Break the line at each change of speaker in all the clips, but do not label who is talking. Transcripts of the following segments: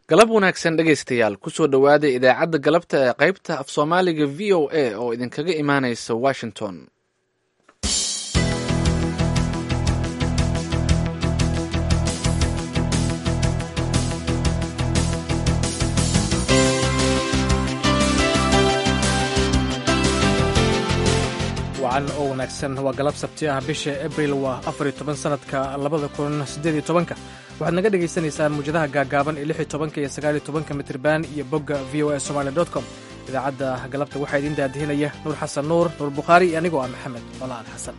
galab wanaagsan dhegaystayaal kusoo dhowaada idaacadda galabta ee qaybta af soomaaliga v o a oo idinkaga imaanaysa washington
wacan oo wanaagsan waa galab sabti ah bisha abril waa afar iyo toban sanadka labada kun siddeed iyo tobanka waxaad naga dhagaysanaysaan muwjadaha gaagaaban ee lix iyo tobanka iyo sagaal iyo tobanka mitriban iyo bogga v o a somali dot com idaacadda galabta waxaa idiin daadihinaya nuur xasan nuur nuur bukhaari iyo anigoo ah maxamed colaal xasan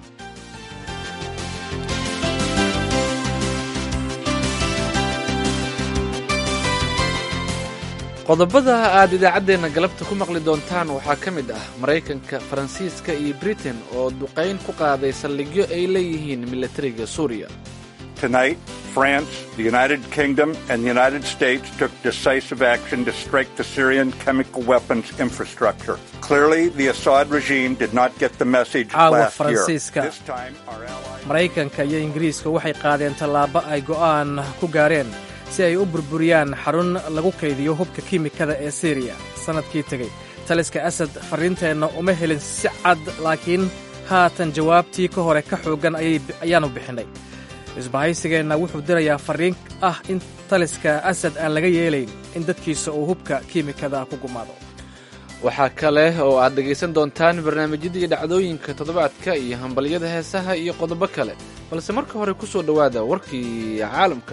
qodobada aad idaacaddeenna galabta ku maqli doontaan waxaa ka mid ah maraykanka faransiiska iyo britain oo duqayn ku qaaday saldhigyo ay leeyihiin milatariga suuriya
Tonight, France, the United Kingdom, and the United States took decisive action to strike the Syrian chemical weapons infrastructure. Clearly, the Assad regime did not get the message
Caawa
last year.
Faransiiska.
This time, our allies...
maraykanka iyo ingiriiska waxay qaadeen tallaabo ay go'aan ku gaareen si ay u burburiyaan xarun lagu kaydiyo hubka kiimikada ee siriya sannadkii tegey taliska asad farriinteenna uma helin si cad laakiin haatan jawaabtii ka hore ka xooggan ayay- ayaannu bixinnay isbahaysigeenna wuxuu dirayaa farriin ah in taliska asad aan laga yeelayn in dadkiisa uu hubka kiimikada ku gumaado
waxaa kale oo aad dhegaysan doontaan barnaamijyadii dhacdooyinka toddobaadka iyo hambalyada heesaha iyo qodobo kale balse marka hore ku soo dhowaada warkii caalamka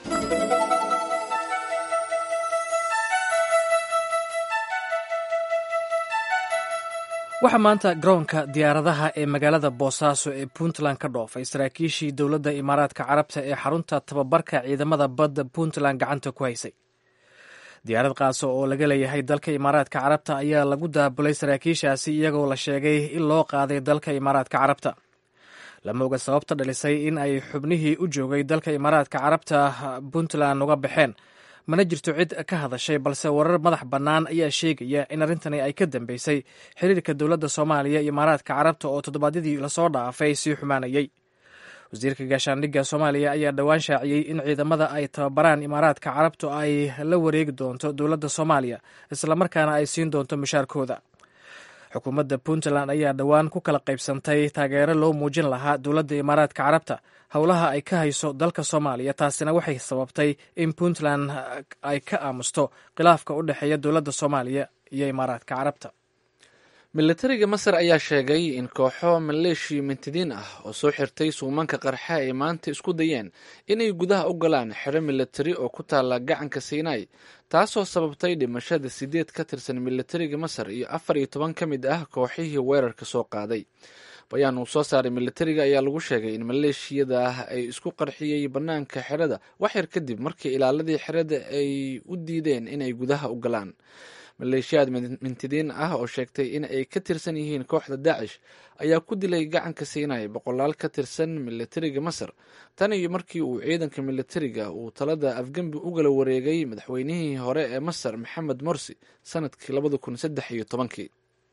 waxaa maanta garoonka diyaaradaha ee magaalada boosaaso ee puntland ka dhoofay saraakiishii dowladda imaaraadka carabta ee xarunta tababarka ciidamada badda puntland gacanta ku haysay diyaarad qaaso oo laga leeyahay dalka imaaraadka carabta ayaa lagu daabulay saraakiishaasi iyagoo la sheegay in loo qaaday dalka imaaraadka carabta lama oga sababta dhalisay in ay xubnihii u joogay dalka imaaraadka carabta puntland uga baxeen mana jirto cid ka hadashay balse warar madax bannaan ayaa sheegaya in arrintani ay ka dambeysay xiriirka dowladda soomaaliya iyo imaaraadka carabta oo toddobaadyadii lasoo dhaafay sii xumaanayay wasiirka gaashaandhigga soomaaliya ayaa dhowaan shaaciyey in ciidamada ay tababaraan imaaraadka carabtu ay la wareegi doonto dowladda soomaaliya islamarkaana ay siin doonto mushaarkooda xukuumadda puntland ayaa dhowaan ku kala qaybsantay taageero loo muujin lahaa dowladda imaaraadka carabta howlaha ay ka hayso dalka soomaaliya taasina waxay sababtay in puntland ay ka aamusto khilaafka u dhexeeya dowladda soomaaliya iyo imaaraadka carabta
milatariga masar ayaa sheegay in kooxo maleeshiya mintidiin ah oo soo xirtay suumanka qarxa ay maanta isku dayeen inay gudaha u galaan xero milatari oo ku taala gacanka sinai taasoo sababtay dhimashada sideed ka tirsan milatariga masar iyo afar iyo toban ka mid ah kooxihii weerarka soo qaaday bayaan uu soo saaray milatariga ayaa lagu sheegay in maleeshiyada ah ay isku qarxiyey bannaanka xerada waxyar kadib markii ilaaladii xerada ay u diideen inay gudaha u galaan maleeshiyaad mintidiin ah oo sheegtay in ay ka tirsan yihiin kooxda daacish ayaa ku dilay gacanka siinay boqolaal ka tirsan milatariga masar tan iyo markii uu ciidanka milatariga uu talada afgembi ugala wareegay madaxweynihii hore ee masar maxamed morsi sanadkii labada kun saddex iyo tobankii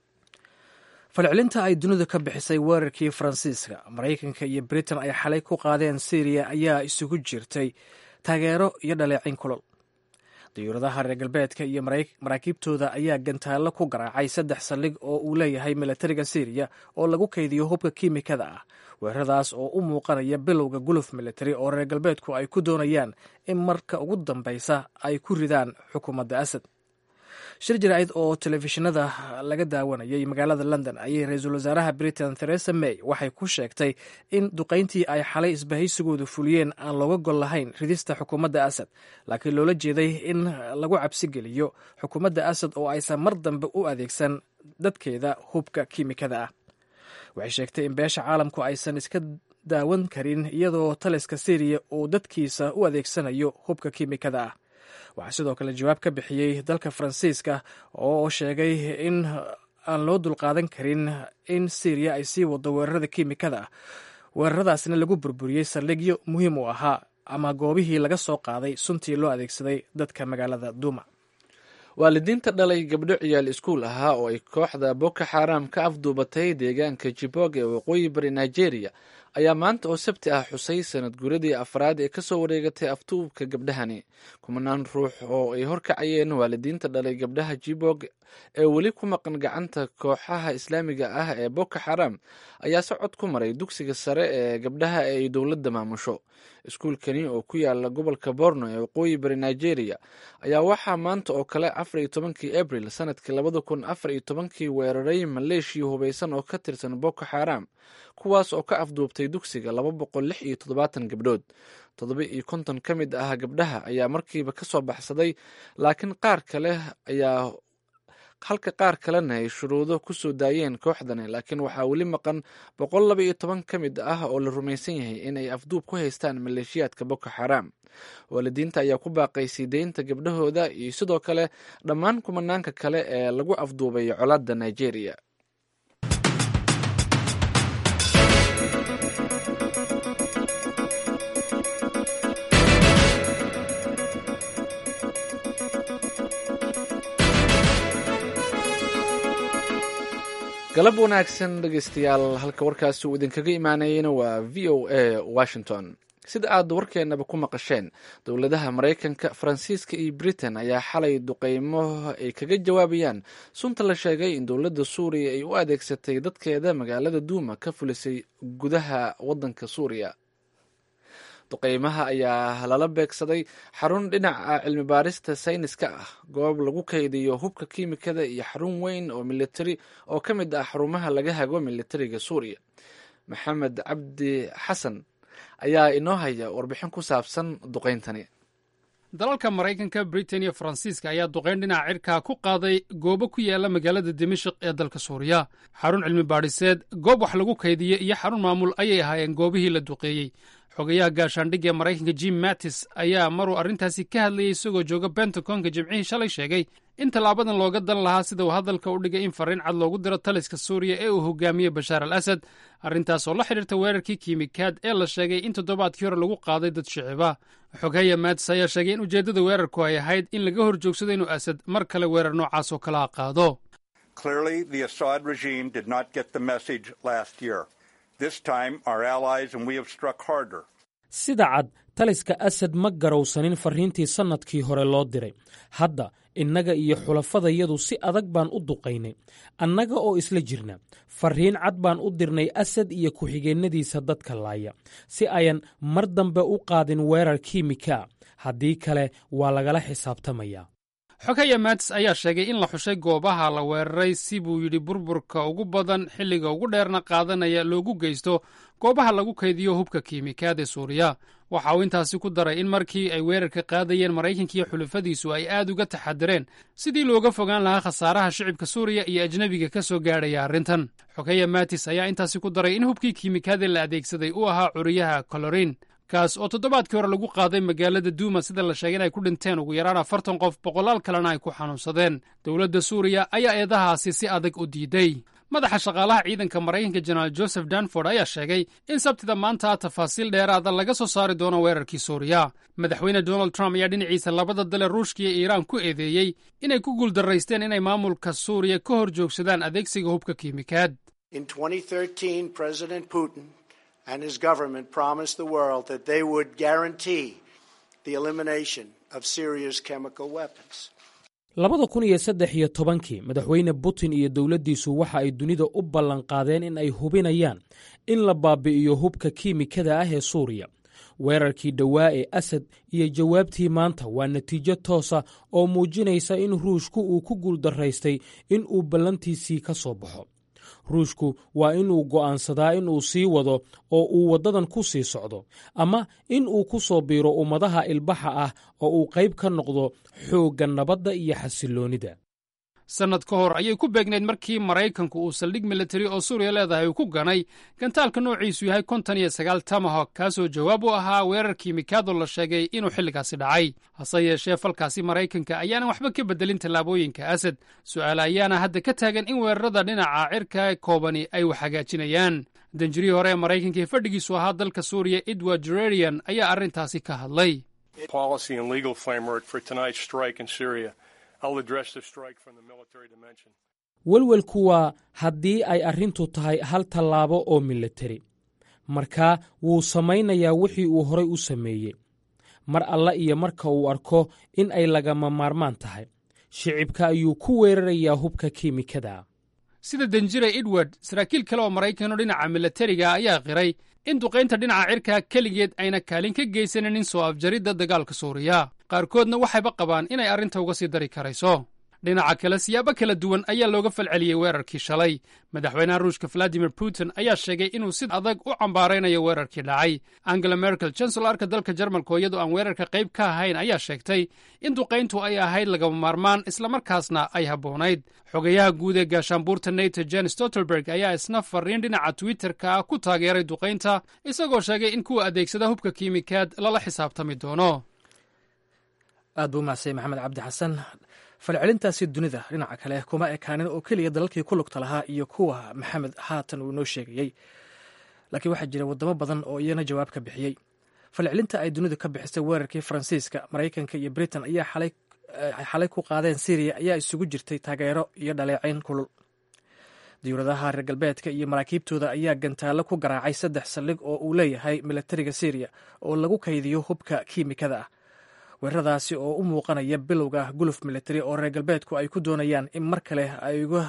falcelinta ay dunidu ka bixisay weerarkii faransiiska maraykanka iyo britain ay xalay ku qaadeen syriya ayaa isugu jirtay taageero iyo dhaleecin kulol diyuuradaha reer galbeedka iyo maraakiibtooda ayaa gantaallo ku garaacay saddex saldhig oo uu leeyahay milatariga syriya oo lagu kaydiyo hubka kiimikada ah weeraradaas oo u muuqanaya bilowga guluf militari oo reer galbeedku ay ku doonayaan in marka ugu dambaysa ay ku ridaan xukuumadda asad shir jaraa'id oo telefishinada laga daawanayay magaalada london ayay ra-iisul wasaaraha britain theresa may waxay ku sheegtay in duqayntii ay xalay isbahaysigoodu fuliyeen aan looga gol lahayn ridista xukuumadda asad laakiin loola jeeday in lagu cabsi geliyo xukuumadda asad oo aysan mar dambe u adeegsan dadkeeda hubka kiimikada ah waxay sheegtay in beesha caalamku aysan iska daawan karin iyadoo taliska syriya uu dadkiisa u adeegsanayo hubka kiimikada ah waxaa sidoo kale jawaab ka bixiyey dalka faransiiska oo sheegay in aan loo dulqaadan karin in syriya ay sii wado weerarada kiimikada ah weeraradaasna lagu burburiyey saldhigyo muhiim u ahaa ama goobihii laga soo qaaday suntii loo adeegsaday dadka magaalada duuma
waalidiinta dhalay gabdho ciyaal iskuul ahaa oo ay kooxda boko xaram ka afduubatay deegaanka jibog ee waqooyi bari nigeria ayaa maanta oo sabti ah xusay sanad guradii afraad ee kasoo wareegatay aftuubka gabdhahani kumanaan ruux oo ay horkacayeen waalidiinta dhalay gabdhaha jibog ee weli ku maqan gacanta kooxaha islaamiga ah ee boko xaram ayaa socod ku maray dugsiga sare ee gabdhaha ee ay dowladda maamusho iskuulkani oo ku yaala gobolka borno ee waqooyi bari nigeria ayaa waxaa maanta oo kale afar iyo tobankii abril sanadkii labada kun afar iyo tobankii weeraray maleeshiya hubaysan oo ka tirsan boko xaram kuwaas oo ka afduubtay dugsiga laba boqol lix iyo toddobaatan gabdhood toddoba iyo konton ka mid ah gabdhaha ayaa markiiba ka soo baxsaday laakiin qaar kale ayaa halka qaar kalena ay shuruudo ku soo daayeen kooxdani laakiin waxaa weli maqan boqol laba iyo toban ka mid ah oo la rumaysan yahay in ay afduub ku haystaan maleeshiyaadka boko xaram waalidiinta ayaa ku baaqay sii deynta gabdhahooda iyo sidoo kale dhammaan kumanaanka kale ee lagu afduubay colaadda nigeria galab wanaagsan dhegeystayaal halka warkaasi uu idinkaga imaanayena waa v o a washington sida aad warkeenaba ku maqasheen dowladaha maraykanka faransiiska iyo britain ayaa xalay duqeymo ay kaga jawaabayaan sunta la sheegay in dowladda suuriya ay u adeegsatay dadkeeda magaalada duuma ka fulisay gudaha wadanka suuriya duqeymaha ayaa lala beegsaday xarun dhinaca cilmi baarista sayniska ah goob lagu kaydiyo hubka kiimikada iyo xarun weyn oo militari oo ka mid ah xarumaha laga hago militariga suuriya maxamed cabdi xasan ayaa inoo haya warbixin ku saabsan duqeyntani
dalalka maraykanka britain iyo faransiiska ayaa duqeyn dhinaca cirkaa ku qaaday goobo ku yaala magaalada dimashik ee dalka suuriya xarun cilmi baadhiseed goob wax lagu kaydiye iyo xarun maamul ayay ahaayeen goobihii la duqeeyey xogayaha gaashaandhigga ee maraykanka jim mattis ayaa maruu arrintaasi ka hadlayay isagoo jooga bentagonka jimcihii shalay sheegay in tallaabadan looga dan lahaa sida uu hadalka u dhigay in farriin cad loogu diro taliska suuriya ee uu hogaamiyey bashaar al asad arrintaas oo la xidhiirta weerarkii kiimikaad ee la sheegay in toddobaadkii hore lagu qaaday dad shiciba xogaya mattis ayaa sheegay in ujeeddada weerarku ay ahayd in laga hor joogsado inuu asad mar kale weerar noocaas oo kalaa qaado
sida cad taliska asad ma garowsanin farriintii sannadkii hore loo diray hadda innaga iyo xulafadayadu si adag baan u duqaynay annaga oo isla jirna farriin cad baan u dirnay asad iyo ku-xigeennadiisa dadka laaya si ayan mar dambe u qaadin weerar kiimika haddii kale waa lagala xisaabtamayaa
xogaya maatis ayaa sheegay in la xushay goobaha la weeraray si buu yidhi burburka ugu badan xilliga ugu dheerna qaadanaya loogu geysto goobaha lagu kaydiyo hubka kiimikaad ee suuriya waxa uu intaasi ku daray in markii ay weerarka qaadayeen maraykankiiyo xulafadiisu ay aad uga taxadireen sidii looga fogaan lahaa khasaaraha shicibka suuriya iyo ajnebiga ka soo gaadhaya arrintan xogaya maatis ayaa intaasi ku daray in hubkii kiimikaadee la adeegsaday uu ahaa curiyaha kolorin kaas oo toddobaadkii hore lagu qaaday magaalada duuma sida la sheegay in ay ku dhinteen ugu yaraan afartan qof boqolaal kalena ay ku xanuunsadeen dowladda suuriya ayaa eedahaasi si adag u diiday madaxa shaqaalaha ciidanka maraykanka jenaraal joseph danford ayaa sheegay in sabtida maanta tafaasiil dheeraada laga soo saari doono weerarkii suuriya madaxweyne donald trump ayaa dhinaciisa labada dale ruushka iyo iiraan ku eedeeyey inay ku guuldarraysteen inay maamulka suuriya ka hor joogsadaan adeegsiga hubka kiimikaad
and his government promised the world that they would guarantee the elimination of Syria's chemical weapons.
labada kun iyo saddex iyo tobankii madaxweyne putin iyo dowladdiisu waxa ay dunida u ballanqaadeen in ay hubinayaan in la baabi'iyo hubka kiimikada ah ee suuriya weerarkii dhowaa ee asad iyo jawaabtii maanta waa natiijo toosa oo muujinaysa in ruushku uu ku guuldarraystay in uu ballantiisii ka soo baxo ruushku waa inuu go'aansadaa inuu sii wado oo uu waddadan ku sii socdo ama in uu ku soo biiro ummadaha ilbaxa ah oo uu qayb ka noqdo xoogga nabadda iyo xasilloonnida
sannad ka hor ayay ku beegnayd markii maraykanku uu saldhig militari oo suuriya leedahay uu ku ganay gantaalka noociisu yahay konton iyo sagaal tamahok kaasoo jawaab u ahaa weerar kiimikaadoo la sheegay inuu xilligaasi dhacay hase yeeshee falkaasi maraykanka ayaanan waxba ka beddelin tallaabooyinka asad su'aale ayaana hadda ka taagan in weerarada dhinaca cirka koobani ay wax hagaajinayaan danjirihii hore ee maraykanka ee fadhigiisu ahaa dalka suuriya edward jererian ayaa arrintaasi ka hadlay
welwelku waa haddii ay arrintu tahay hal tallaabo oo militari markaa wuu samaynayaa wixii uu horay u sameeyey mar alla iyo marka uu arko in ay lagama maarmaan tahay shicibka ayuu ku weerarayaa hubka kiimikada
sida danjire edward saraakiil kale oo maraykanoo dhinaca milatariga ayaa qiray in duqaynta dhinaca cirka keligeed ayna kaalin ka geysanin soo afjaridda dagaalka suuriya qaarkoodna waxayba qabaan inay arrinta uga sii dari karayso dhinaca kale siyaabo kala duwan ayaa looga falceliyey weerarkii shalay madaxweynaha ruushka valadimir putin ayaa sheegay inuu si adag u cambaaraynayo weerarkii dhacay angela merkel chancelarka dalka jarmalka oo iyadoo aan weerarka qayb ka ahayn ayaa sheegtay in duqayntu ay ahayd lagama maarmaan islamarkaasna ay habboonayd xogayaha guud ee gaashaanbuurta nato jen stoltenberg ayaa isna fariin dhinaca twitterka ah ku taageeray duqaynta isagoo sheegay in kuwa adeegsada hubka kiimikaad lala xisaabtami doono
aad buu umahadsay maxamed cabdi xasan falcelintaasi dunida dhinaca kale kuma ekaanin oo keliya dalalkii ku lugta lahaa iyo kuwa maxamed haatan uu noo sheegayey laakiin waxaa jira wadamo badan oo iyana jawaab ka bixiyey falcelinta ay dunidu ka bixisay weerarkii faransiiska maraykanka iyo britain ayaa xalay ku qaadeen syriya ayaa isugu jirtay taageero iyo dhaleecayn kulul diyuuradaha reer galbeedka iyo maraakiibtooda ayaa gantaallo ku garaacay saddex saldhig oo uu leeyahay milatariga syriya oo lagu kaydiyo hubka kiimikada ah weeraradaasi oo u muuqanaya bilowga guluf militari oo reer galbeedku ay ku doonayaan in mar kale ay uga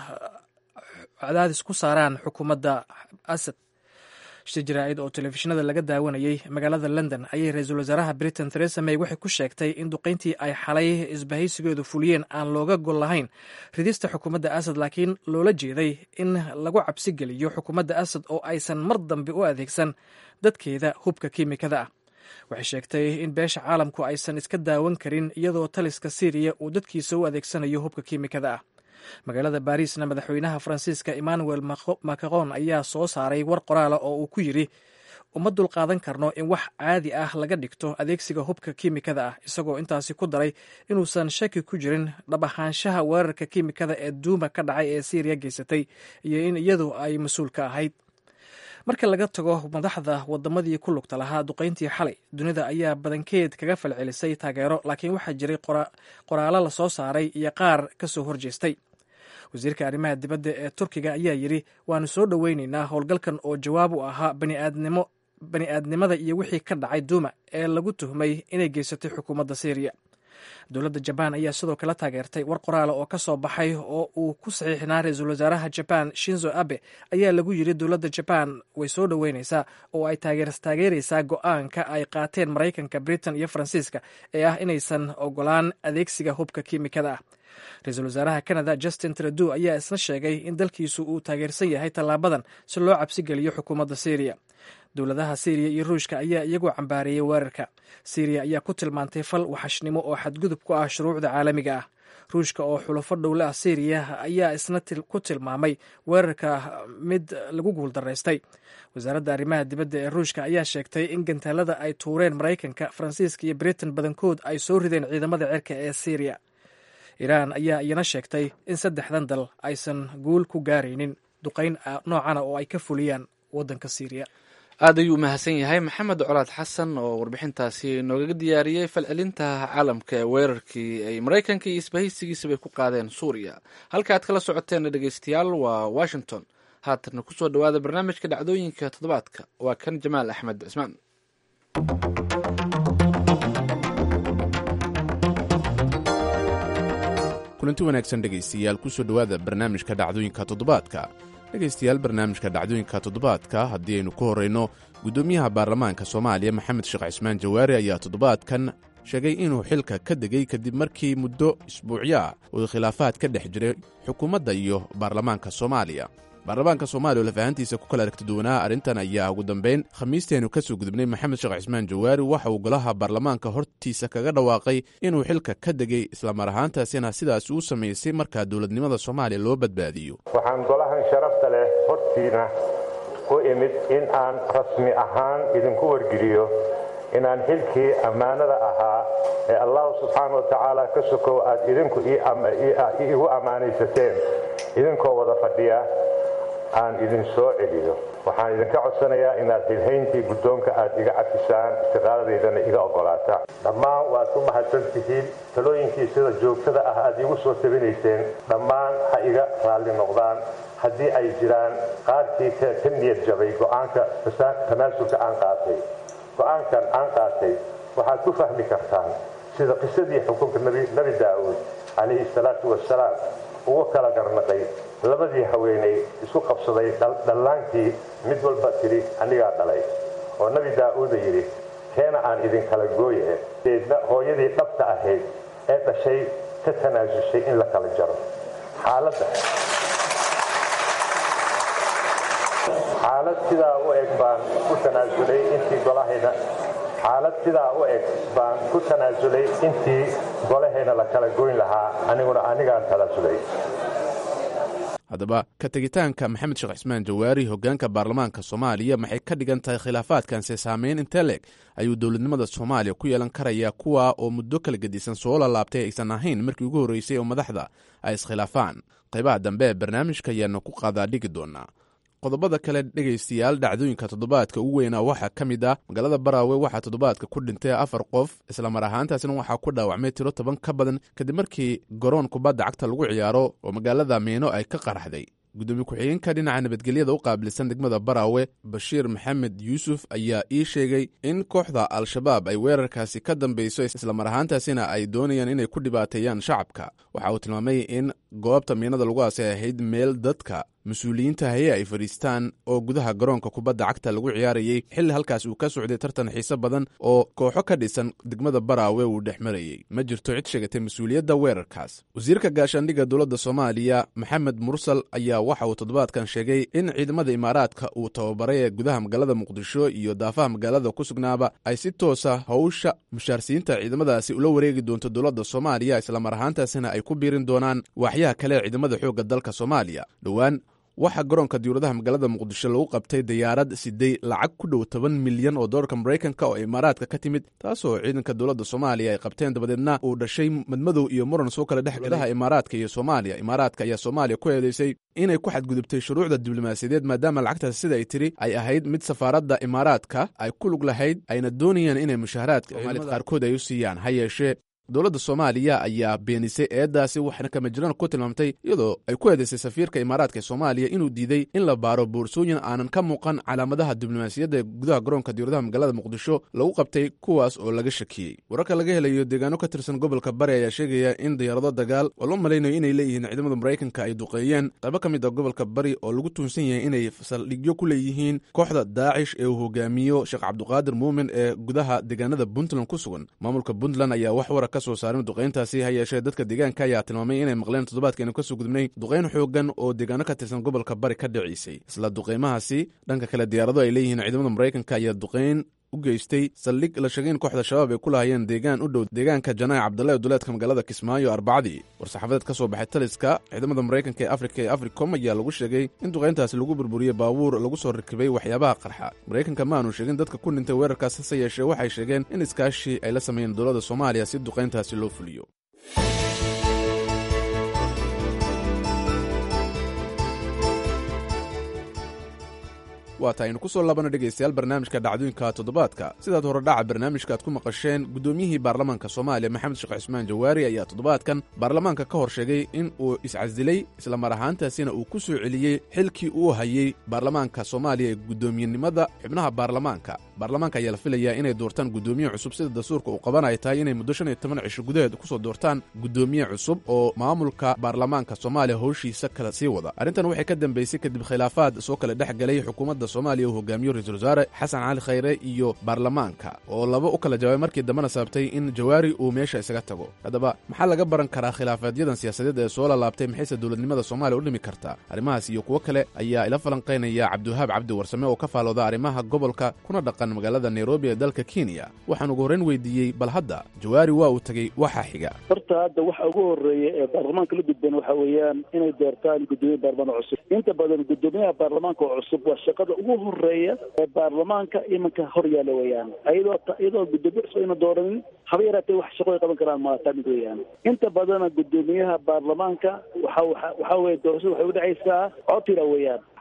cadaadis ku saaraan xukuumadda asad shir jaraa'id oo telefishinada laga daawanayey magaalada london ayay ra-iisul wasaaraha britain theresa may waxay ku sheegtay in duqayntii ay xalay isbahaysigeedu fuliyeen aan looga gol lahayn ridista xukuumadda asad laakiin loola jeeday in lagu cabsi geliyo xukuumadda asad oo aysan mar dambe u adeegsan dadkeeda hubka kiimikada ah waxay sheegtay in beesha caalamku aysan iska daawan karin iyadoo taliska syriya uu dadkiisa u adeegsanayo hubka kiimikada ah magaalada baariisna madaxweynaha faransiiska emmanuel macron ayaa soo saaray war qoraala oo uu ku yidri uma dulqaadan karno in wax caadi ah laga dhigto adeegsiga hubka kiimikada ah isagoo intaasi ku daray inuusan shaki ku jirin dhab ahaanshaha weerarka kiimikada ee duuma ka dhacay ee syriya geysatay iyo in iyadu ay mas-uul ka ahayd marka laga tago madaxda wadamadii ku lugta lahaa duqayntii xalay dunida ayaa badankeed kaga falcelisay taageero laakiin waxaa jiray qoraallo lasoo saaray iyo qaar kasoo horjeestay wasiirka arrimaha dibadda ee turkiga ayaa yidhi waanu soo dhoweyneynaa howlgalkan oo jawaab u ahaa baniaadnimo bani aadnimada iyo wixii ka dhacay duuma ee lagu tuhmay inay geysatay xukuumadda syriya dowladda jabaan ayaa sidoo kale taageertay war qoraala oo ka soo baxay oo uu ku saxiixnaa ra-iisul wasaaraha jabaan shinzo abe ayaa lagu yidhi dowladda jabaan way soo dhoweyneysaa oo ay taageeraysaa go-aanka ay qaateen maraykanka britain iyo faransiiska ee ah inaysan ogolaan adeegsiga hubka kiimikada ah ra-iisul wasaaraha canada justin trudeau ayaa isna sheegay in dalkiisu uu taageersan yahay tallaabadan si loo cabsi geliyo xukuumadda syriya dowladaha syriya iyo ruushka ayaa iyagoo cambaareeyey weerarka syriya ayaa ku tilmaantay fal waxashnimo oo xadgudub ku ah shuruucda caalamiga ah ruushka oo xulafo dhowle ah syriya ayaa isna ku tilmaamay weerarka mid lagu guuldaraystay wasaaradda arrimaha dibadda ee ruushka ayaa sheegtay in gantaalada ay tuureen maraykanka faransiiska iyo britain badankood ay soo rideen ciidamada cirka ee syriya iiraan ayaa iyana sheegtay in saddexdan dal aysan guul ku gaaraynin duqayn noocana oo ay ka fuliyaan waddanka syriya
aad ayuu mahadsan yahay maxamed colaad xasan oo warbixintaasi noogaga diyaariyey falcelinta caalamka ee weerarkii ay maraykanka iyo isbahaysigiisabay ku qaadeen suuriya halka aad kala socoteen dhegeystayaal waa washington haatanna kusoo dhowaada barnaamijka dhacdooyinka toddobaadka waa kan jamaal axmed cismaan
kulanti wanaagsan dhegaystayaal kusoo dhowaada barnaamijka dhacdooyinka toddobaadka dhegaystayaal barnaamijka dhacdooyinka toddobaadka haddii aynu ku horrayno guddoomiyaha baarlamaanka soomaaliya maxamed sheekh cismaan jawaari ayaa toddobaadkan sheegay inuu xilka ka degay kadib markii muddo isbuucyo ah uu khilaafaad ka dhex jiray xukuumadda iyo baarlamaanka soomaaliya baarlamaanka soomaaliya oo lafahantiisa ku kala aragti duwanaa arrintan ayaa ugu dambayn khamiisteenu ka soo gudubnay maxamed sheekh cismaan jawaari waxa uu golaha baarlamaanka hortiisa kaga dhawaaqay inuu xilka ka degay islamar ahaantaasina sidaas uu samaysay markaa dowladnimada soomaaliya loo badbaadiyo
waxaan golahan sharafta leh hortiina u imid in aan rasmi ahaan idinku wargeliyo inaan xilkii ammaanada ahaa ee allahu subxaana wa tacaala ka sokow aad idinku iigu ammaanaysateen idinkoo wada fadhiya aan idin soo celiyo waxaan idinka codsanayaa inaad hilhayntii guddoonka aad iga cafisaan istiqaaladeydana iga oggolaataan dhammaan waad ku mahadsan tihiin talooyinkii sida joogtada ah aad iigu soo tabinayseen dhammaan ha iga raalli noqdaan haddii ay jiraan qaarkii ka niyad jabay go'aanka tanaasulka aan qaatay go'aankan aan qaatay waxaad ku fahmi kartaan sida qisadii xukunka nebi daa'uud calayhi salaatu wasalaam ugu kala garnaqay labadii haweenay isku qabsaday dhallaankii mid walba tidhi anigaa dhalay oo nebi daa'uuda yidhi keena aan idinkala gooye deedna hooyadii dhabta ahayd ee dhashay ka tanaasushay in la kala jaro xaaladda xaalad sidaa u eg baan ku tanaasulay intii golahayna xaalad sidaa u eg baan ku tanaasulay intii golahayna la kala goyn lahaa aniguna anigaan tanaasulay
haddaba ka tegitaanka maxamed sheekh cismaan jawaari hoggaanka baarlamaanka soomaaliya maxay ka dhigan tahay khilaafaadkanse saameyn intee leeg ayuu dowladnimada soomaaliya ku yeelan karayaa kuwa oo muddo kala gedisan soo lalaabtay aysan ahayn markii ugu horreysay oo madaxda ay iskhilaafaan qaybaha dambe ee barnaamijka ayaanu ku qaadaa dhigi doonaa qodobada kale dhegaystayaal dhacdooyinka toddobaadka ugu weynaa waxaa ka mid ah magaalada baraawe waxaa toddobaadka ku dhintay afar qof islamar ahaantaasina waxaa ku dhaawacmay tiro toban ka badan kadib markii garoon kubadda cagta lagu ciyaaro oo magaalada miino ay ka qaraxday gudoomiye ku-xigeenka dhinaca nabadgelyada u qaabilsan degmada baraawe bashiir maxamed yuusuf ayaa ii sheegay in kooxda al-shabaab ay weerarkaasi ka dambeyso islamar ahaantaasina ay doonayaan inay ku dhibaateeyaan shacabka waxa uu tilmaamay in goobta miinada lagu aasay ahayd meel dadka mas-uuliyiinta haye ay fadhiistaan oo gudaha garoonka kubadda cagta lagu ciyaarayey xilli halkaas uu ka socday tartan xiise badan oo kooxo ka dhisan degmada baraawe uu dhex marayey ma jirto cid sheegatay mas-uuliyadda weerarkaas wasiirka gaashaandhigga dowladda soomaaliya maxamed mursal ayaa waxa uu toddobaadkan sheegay in ciidamada imaaraadka uu tababaray ee gudaha magaalada muqdisho iyo daafaha magaalada ku sugnaaba ay si toosa howsha mushaarsiinta ciidamadaasi ula wareegi doonto dowladda soomaaliya islamar ahaantaasina ay ku biirin doonaan waaxyaha kale ee ciidamada xoogga dalka soomaaliya dhowaan waxaa garoonka diwladaha magaalada muqdisho lagu qabtay diyaarad siday lacag ku dhow toban milyan oo doolarka maraykanka oo imaaraadka ka timid taasoo ciidanka dowladda soomaaliya ay qabteen dabadeedna uu dhashay madmadow iyo muran soo kala dhex gudaha imaaraadka iyo soomaaliya imaaraadka ayaa soomaaliya ku eedeysay inay ku xadgudubtay shuruucda diblomaasiyadeed maadaama lacagtaas sida ay tiri ay ahayd mid safaaradda imaaraadka ay ku lug lahayd ayna doonayaan inay mushaharaadka soomaaliyad qaarkood ay u siiyaan ha yeeshee dowladda soomaaliya ayaa beenisay eeddaasi waxna kama jiraan ku tilmaamtay iyadoo ay ku eedaysay safiirka imaaraadka ee soomaaliya inuu diiday in la baaro boorsooyin aanan ka muuqan calaamadaha diblomaasiyadda ee gudaha garoonka diwladaha magaalada muqdisho lagu qabtay kuwaas oo laga shakiyey wararka laga helayo deegaano ka tirsan gobolka bari ayaa sheegaya in diyaarado dagaal oo loo malaynayo inay leeyihiin ciidamada maraykanka ay duqeeyeen qaybo ka mid a gobolka bari oo lagu tuunsan yahay inay saldhigyo ku leeyihiin kooxda daacish ee uu hogaamiyo sheekh cabduqaadir muumin ee gudaha deegaanada puntland ku sugan maamulka puntland ayaa wax wara soo saarin duqayntaasi ha yeeshee dadka deegaanka ayaa tilmaamay inay maqleen toddobaadkeenu kasoo gudubnay duqayn xoogan oo deegaano ka tirsan gobolka bari ka dhiciisay isla duqaymahaasi dhanka kale diyaarado ay leeyihiin ciidamada maraykanka ayaa duqayn u geystay saldhig la sheegay in kooxda shabaab ay ku lahayeen deegaan u dhow deegaanka janaac cabdalla ee duleedka magaalada kismaayo arbacadii war-saxaafadeed ka soo baxay taliska ciidamada maraykanka ee afrika ee africom ayaa lagu sheegay in duqayntaasi lagu burburiyey baabuur lagu soo rakibay waxyaabaha qarxa maraykanka ma aanu sheegin dadka ku dhintay weerarkaas hase yeeshee waxay sheegeen in iskaashi ay la sameeyeen dowladda soomaaliya si duqayntaasi loo fuliyo waata aynu ku soo laabana dhegaystayaal barnaamijka dhacdooyinka toddobaadka sidaad hore dhaca barnaamijka aad ku maqasheen guddoomiyihii baarlamaanka soomaaliya maxamed sheekh cismaan jawaari ayaa toddobaadkan baarlamaanka ka hor sheegay in uu iscasilay islamar ahaantaasina uu ku soo celiyey xilkii uu hayey baarlamaanka soomaaliya ee guddoomiyenimada xubnaha baarlamaanka baarlamaanka ayaa la filayaa inay doortaan guddoomiye cusub sida dastuurka uu qaban ay tahay inay muddo shan iyo toban cisho gudaheed kusoo doortaan guddoomiye cusub oo maamulka baarlamaanka soomaaliya howshiisa kala sii wada arrintan waxay ka dambeysay kadib khilaafaad soo kala dhex galay xukuumadda soomaaliya uu hogaamiyo ra-iisul wasaare xasan cali khayre iyo baarlamaanka oo laba u kala jawaabay markii dambena sababtay in jawaari uu meesha isaga tago haddaba maxaa laga baran karaa khilaafaaadyadan siyaasadeed ee soo lalaabtay maxayse dowladnimada soomaaliya u dhimi kartaa arrimahaas iyo kuwo kale ayaa ila falanqaynaya cabdiwahaab cabdi warsame oo ka faalooda arrimaha gobolka kuna dhaqan magaalada nairobi ee dalka kenya waxaan ugu horreyn weydiiyey bal hadda jawaari waa uu tegey waxaa xiga
horta hadda waxa ugu horeeya ee baarlamaanka la gudbeen waxa weeyaan inay doortaan guddoomiye baarlamaan cusub inta badan guddoomiyaha baarlamaanka oo cusub waa shaqada ugu horeeya ee baarlamaanka iminka hor yaalla weeyaan iyadoo iyadoo guddoomiye cusub ayna dooranin haba yaraatee wax shaqo ay qaban karaan maataa mid weeyaan inta badana guddoomiyaha baarlamaanka waxa waxa waxa weye doorashada waxay udhexaysaa cotira weeyaan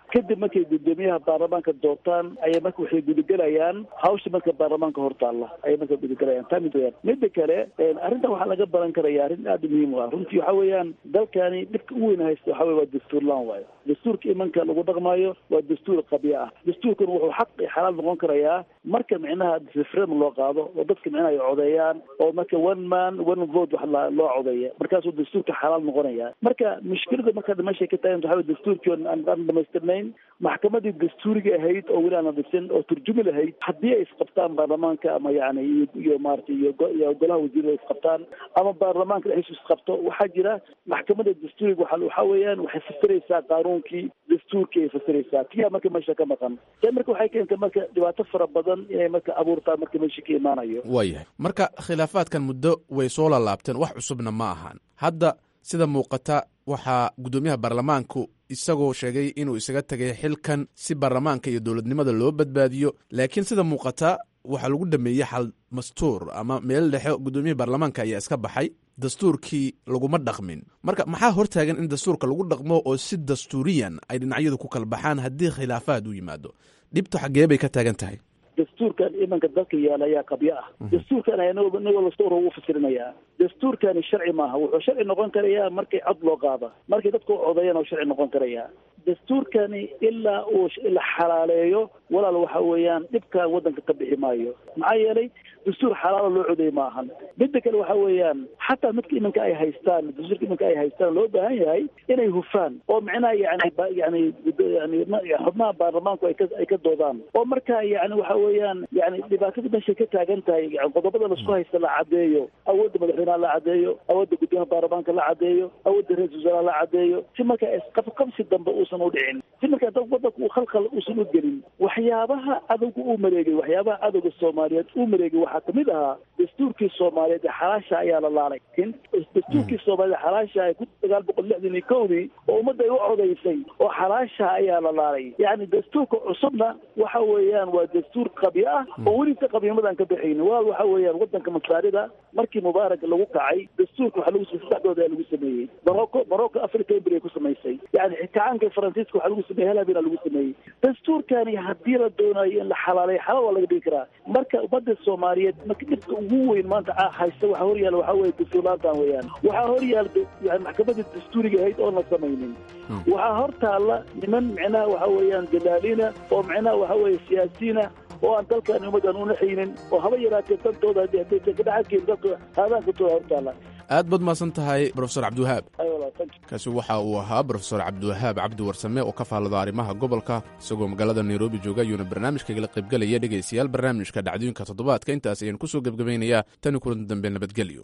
kadib markay guddoomiyaha baarlamaanka doortaan ayay marka waxay gudagelayaan hawsha marka baarlamaanka hortaalla ayay marka gudagelayaan taa mid weyaan midda kale arrintan waxaa laga baran karaya arrin aada u muhiim u ah runtii waxa weeyaan dalkani dhibka u weyn haysta waxa weye waa dastuur laan waayo dastuurka imanka lagu dhaqmaayo waa dastuur qabya ah dastuurkan wuxuu xaq iyo xalaal noqon karayaa marka micnaha referendum loo qaado oo dadka micnaha ay codeeyaan oo marka one man one vote wax loo codeeya markaasuu dastuurka xalaal noqonaya marka mushkilada marka meeshay ka tagan waxa weye dastuurkii aan dhamaystirnayn maxkamadii dastuuriga ahayd oo weli aan dhisin oo turjumi lahayd haddii ay isqabtaan baarlamaanka ama yani iyo iyo maaragtay iyo iyo golaha wasiirada isqabtaan ama baarlamaanka dhexdiisu isqabto waxaa jira maxkamada dastuuriga waxa waxa weeyaan waxay fasiraysaa qaanuunkii dastuurkii ay fasiraysaa tiyaa marka meesha ka maqan ta marka waxay keentay marka dhibaato fara badan inay marka abuurtaan marka meesha ka imaanayo
waayahay marka khilaafaadkan muddo way soo lalaabteen wax cusubna ma ahan hadda sida muuqata waxaa guddoomiyaha baarlamaanku isagoo sheegay inuu isaga tegay xilkan si baarlamaanka iyo dowladnimada loo badbaadiyo laakiin sida muuqata waxaa lagu dhameeyey xal mastuur ama meel dhexe guddoomiyaha baarlamaanka ayaa iska baxay dastuurkii laguma dhaqmin marka maxaa hortaagan in dastuurka lagu dhaqmo oo si dastuuriyan ay dhinacyadu ku kala baxaan haddii khilaafaad u yimaado dhibtu xaggee bay ka taagan tahay
dastuurkan imanka dalka yaala ayaa qabyo ah dastuurkan ayaa nagoo lastowra ugu fasirinayaa dastuurkani sharci maaha wuxuu sharci noqon karayaa markay cod loo qaada markay dadku codeeyaan oo sharci noqon karayaa dastuurkani ilaa uu la xalaaleeyo walaal waxa weeyaan dhibka waddanka ka bixi maayo maxaa yeelay dastuur xalaala loo codeey ma ahan midda kale waxa weeyaan xataa midka iminka ay haystaan dastuurka iminka ay haystaan loo baahan yahay inay hufaan oo micnaha yani yani yani xubnaha baarlamaanku ay ka ay ka doodaan oo marka yani waxa weeyaan yani dhibaatada meeshay ka taagan tahay yani qodobada laisku haysta la cadeeyo awoodda madaxweynaha la cadeeyo awoodda guddoomiyaha baarlamaanka la cadeeyo awoodda ra-isul wasaaraha la cadeeyo si marka isqabqabsi dambe uusan u dhicin si marka dad wadanka uu khalkhal uusan u gelin waxyaabaha cadowga uu mareegay waxyaabaha cadowga soomaaliyeed uu mareegay waxaa kamid ahaa dastuurkii soomaaliyeed ee xalaasha ayaa la laalay dastuurkii soomaaliyeed xalaasha ee kun sagaal boqol lixdan iyo kowdii oo ummadda ay u codaysay oo xalaasha ayaa la laalay yacni dastuurka cusubna waxa weeyaan waa dastuur qabyo ah oo welisa qabyamadan ka baxaynin walaal waxa weeyaan wadanka masaarida markii mubaarak lagu kacay dastuurka waxa lagu saddexdooda ayaa lagu sameeyey morocco morocco africa ember ay ku samaysay yani kacaanka faransiiska waxaa lagu sameeyey halabina lagu sameeyey dastuurkani haddii la doonayo in la xalaaleeyo xalaal waa laga dhigi karaa marka ummadda soomaaliyeed marka dhibka ugu weyn maanta haysta waxaa horyaala waxaa weye dastuurlaantan weeyaan waxaa horyaala yani maxkamadda dastuuriga ahayd oon la samaynin waxaa hor taalla niman micnaha waxa weeyaan dalaaliina oo micnaha waxa weeye siyaasiyiina oo aan dalkan ummaddan unaxaynin oo haba yaraatee dantooda haddii haddaysan ka dhaxalkeyn dalka haadaankatooda hor taalla
aad baad mahadsan tahay brofesor cabdiwahaab kaasi waxa uu ahaa brofesor cabdiwahaab cabdi warsame oo ka faallada arrimaha gobolka isagoo magaalada nairobi jooga ayuuna barnaamijkagala qaybgelaya dhegaystayaal barnaamijka dhacdooyinka toddobaadka intaas ayaan kusoo gebgabaynayaa tani kulan dambe nabadgelyo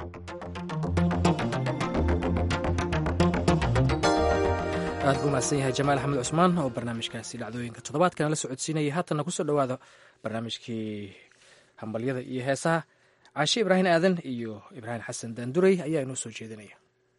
aad buu mahadsan yahay jamaal axmed cusmaan oo barnaamijkaasi dhacdooyinka toddobaadkana la socodsiinaya haatanna kusoo dhowaada barnaamijkii hambalyada iyo heesaha caashe ibraahim aadan iyo ibraahim xasan daanduray ayaa inoo soo jeedinaya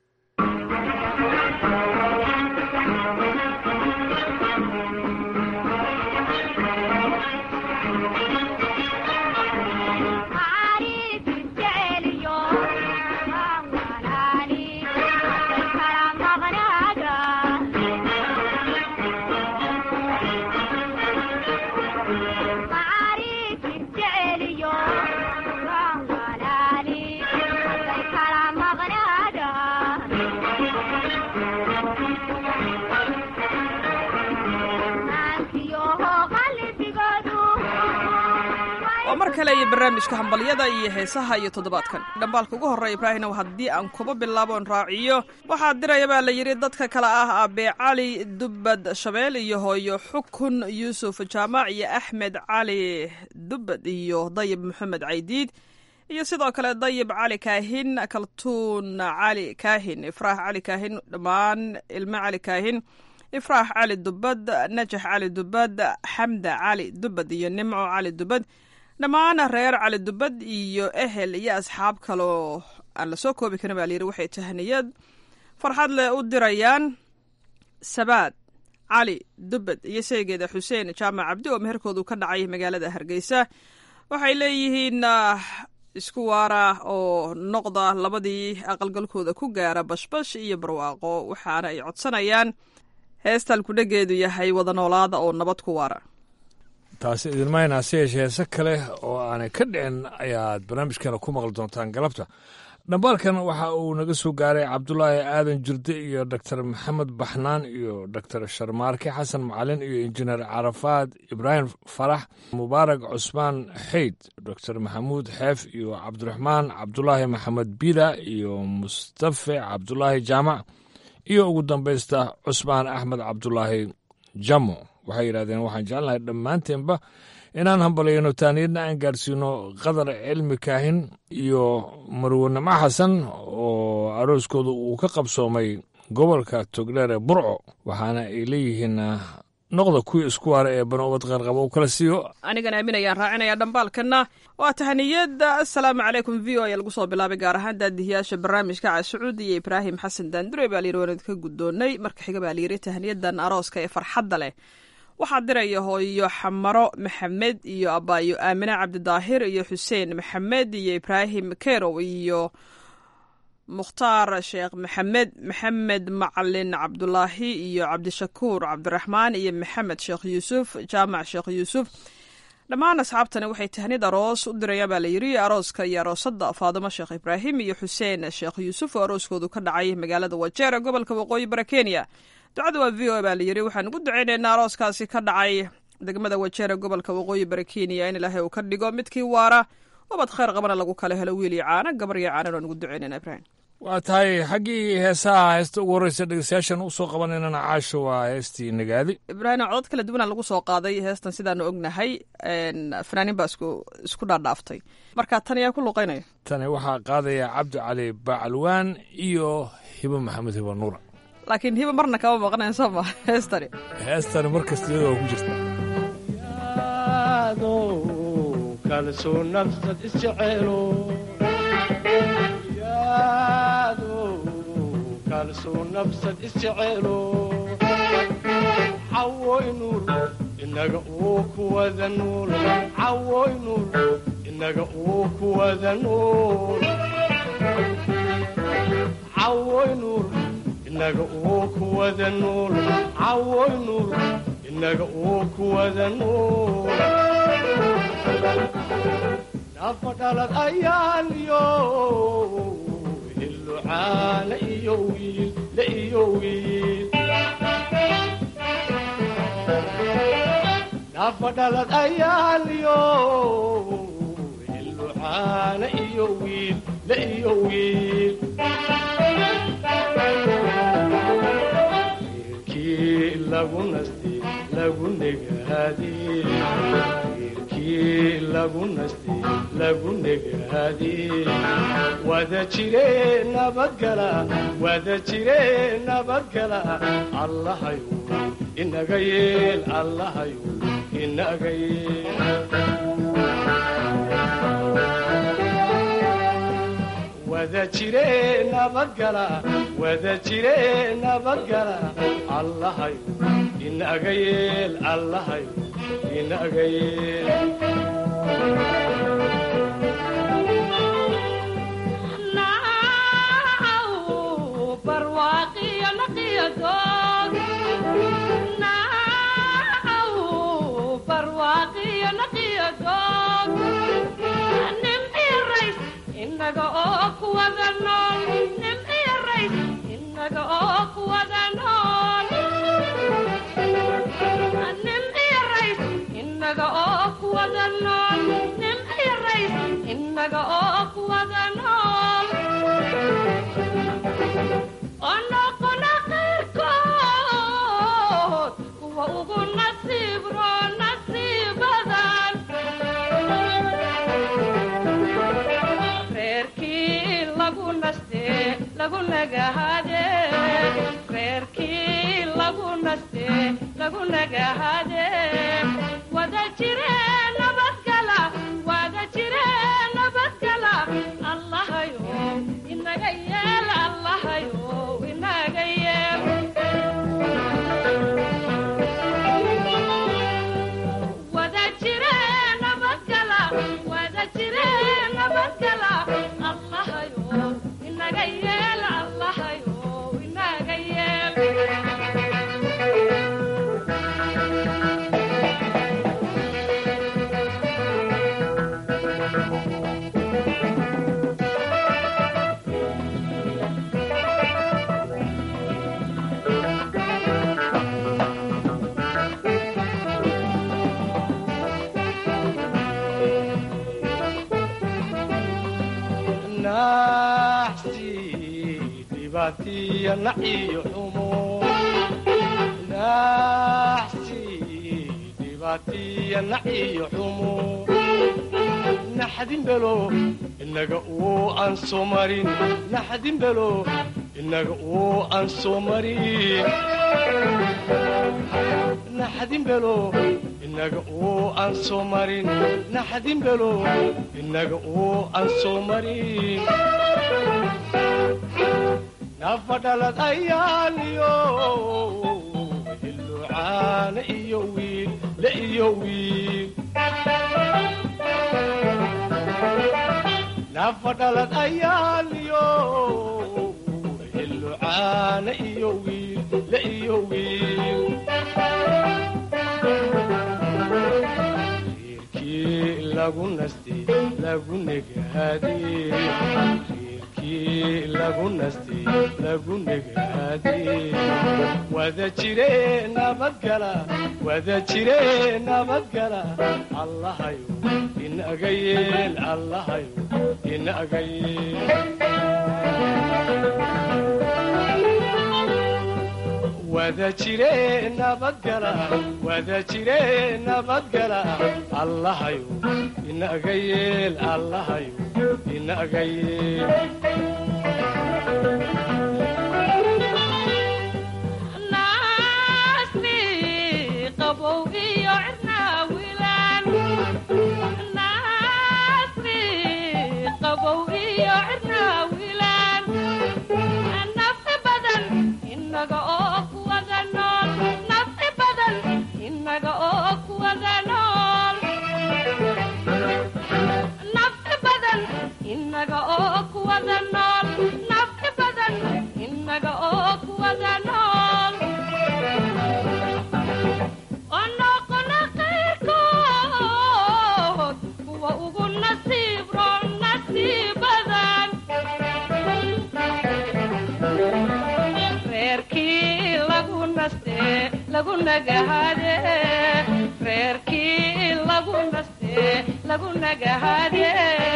mar kale iyo barnaamijka hambalyada iyo heesaha iyo toddobaadkan dhambaalka ugu horreeya ibraahinow haddii aan kuba bilaaboon raaciyo waxaa diraya baa la yidhi dadka kale ah aabbe cali dubbad shabeel iyo hooyo xukun yuusuf jaamac iyo axmed cali dubbad iyo dayib maxamed caydiid iyo sidoo kale dayib cali kaahin kaltuun cali kaahin ifraax cali kaahin dhammaan ilmo cali kaahin ifraax cali dubbad najax cali dubbad xamda cali dubbad iyo nimco cali dubbad dhammaan reer cali dubbad iyo ehel iyo asxaab kaloo aan la soo koobi karin baa layidhi waxay tahniyad farxad leh u dirayaan sabaad cali dubbad iyo saygeeda xuseen jaamac cabdi oo meherkoodu ka dhacay magaalada hargeysa waxay leeyihiin isku waara oo noqda labadii aqalgalkooda ku gaara bashbash iyo barwaaqo waxaana ay codsanayaan heestaan kudhageedu yahay wada noolaada oo nabad ku waara
taasi idinmayna hase yeeshee heese kale oo aanay ka dhicin ayaad barnaamijkeena ku maqli doontaan galabta dhambaalkan waxa uu naga soo gaaray cabdulaahi aadan jirde iyo doctor maxamed baxnaan iyo doctor sharmaarke xasan macalin iyo injineer carafaad ibraahim farax mubaarak cusmaan xeyd doctor maxamuud xeef iyo cabdiraxmaan cabdulaahi maxamed bida iyo mustafe cabdulaahi jaamac iyo ugu dambaysta cusmaan axmed cabdulaahi jamo waxay yidhahdeen waxaan jecelnahay dhammaanteenba inaan hambalyayno taaniyadna aan gaadhsiino qadar cilmi kaahin iyo marwanimo xasan oo arooskooda uu ka qabsoomay gobolka togdheer ee burco waxaana ay leeyihiin noqda kuwii isku waara ee banobad qaarqaba u kala siiyo
anigan aamin ayaan raacinaya dhambaalkana waa tahaniyada assalaamu calaykum v o ayaa lagu soo bilaabay gaar ahaan daadihiyaasha barnaamijka cascuud iyo ibraahim xasan daandure baa layiri waan idinka guddoonnay marka xiga baa layiri tahaniyadan arooska ee farxadda leh waxaa diraya hooyo xamaro maxamed iyo abaayo aamine cabdidaahir iyo xuseen maxamed iyo ibraahim kerow iyo mukhtaar sheekh maxamed maxamed macalin cabdulaahi iyo cabdishakuur cabdiraxmaan iyo maxamed sheekh yuusuf jaamac sheekh yuusuf dhammaan asxaabtani waxay tahnid aroos u dirayaan baa layiri arooska iyo aroosada faadimo sheekh ibraahim iyo xuseen sheekh yuusuf oo arooskoodu ka dhacay magaalada wajeer ee gobolka waqooyi bara kenya ducada waa v o baa layiri waxaan ugu duceynaynaa arooskaasi ka dhacay degmada wajeere gobolka waqooyi bara kenya in ilaahay uu ka dhigo midkii waara ubad khayr qabana lagu kala helo wiil iyo caana gabar iyo caanan waan ugu duceynayna ibraahim
waa tahay xaggii heesaha heesta ugu horreysa dhegeystayaashan u soo qabanaynana caasho waa heestii nagaadi
ibraahim codod kala duwanaa lagu soo qaaday heestan sidaanu ognahay fanaaniin baa isku isku dhaadhaaftay marka tan ayaa ku luqeynaya
tani waxaa qaadaya cabdi cali bacalwaan iyo hibo maxamed hibo nuura
laakiin hiba marna kama maqnayn soo ma heestani
heestani mar kasta iyadoo ku jirta
kalsuu nafsad isjeceelo kalsuu nafsad isjeceelo cawoy nuur inaga uu ku wada nuul cawoy nuur inaga uu ku wada nuul cawoy nuur inaga uu ku wada nuul cawoy nuur inaga uu ku wada nuul nafa dhalad ayaan yo hillucaana iyo wiil la iyo wiil nafa dhalad ayaan yo hillucaana iyo wiil la iyo wiil lagu nasti lagu negaadi wiilkii lagu nasti lagu negaadi wada jire nabadgala wada jire nabadgala allahayu inaga yeel allahayu inaga yeel wada jire nabadgala wada jire nabadgala allahayu inaga yeel allahayu inaga yeel
inaga oo kuwada nool nimciyo rays inaga oo kuwada nool nimciyo rays inaga oo kuwada nool nimciyo rays inaga oo kuwada nool onoqona qayrkood kuwa ugu nasiib roo nasiibadan reerkii lagu naste lagu nagahade reerkii lagu naste lagu nagahade wada jire nabadgala wada jire nabadgala allahayo inaga yeel allahayo inaga yeel wada jire nabadgala wada jire nabadgala allahayo inaga yeel allahayo inaga yeel
naxsi dhibaatiya naciyo xumo naxsi dhibaatiya naciyo xumo naxdin belo inaga uu aan soo marin naxdin belo inaga uu aan soo marin naxdin belo inaga uu aan soo marin naxdin belo inaga uu aan soo marin nafadhalad ayaaliyo hilucaana iyo wiil le iyo wiil nafadhalad ayaaliyo hilucaana iyo wiil le iyo wiil reerkii lagu nastay lagu negaadee reerkii lagu nastay lagu negaadee wada jire nabadgala wada jire nabadgala allahayo inaga yeel allahayo inaga yeel wada jire nabadgala wada jire nabadgala allahayo inaga yeel allahayo inaga yeel
naasni qabow iyo cirnaawilaan naasni qabow iyo cirnaawilaan nafsi badan inaga oo kuwada nool nafsi badan inaga oo kuwada nool nafsi badan inaga oo kuwada nool nafsi badan inaga oo kuwada nool oo noqona qayrkood kuwa ugu nasiib roon nasiib badan reerkii lagu naste lagu nagahade reerkii lagu naste lagu nagahade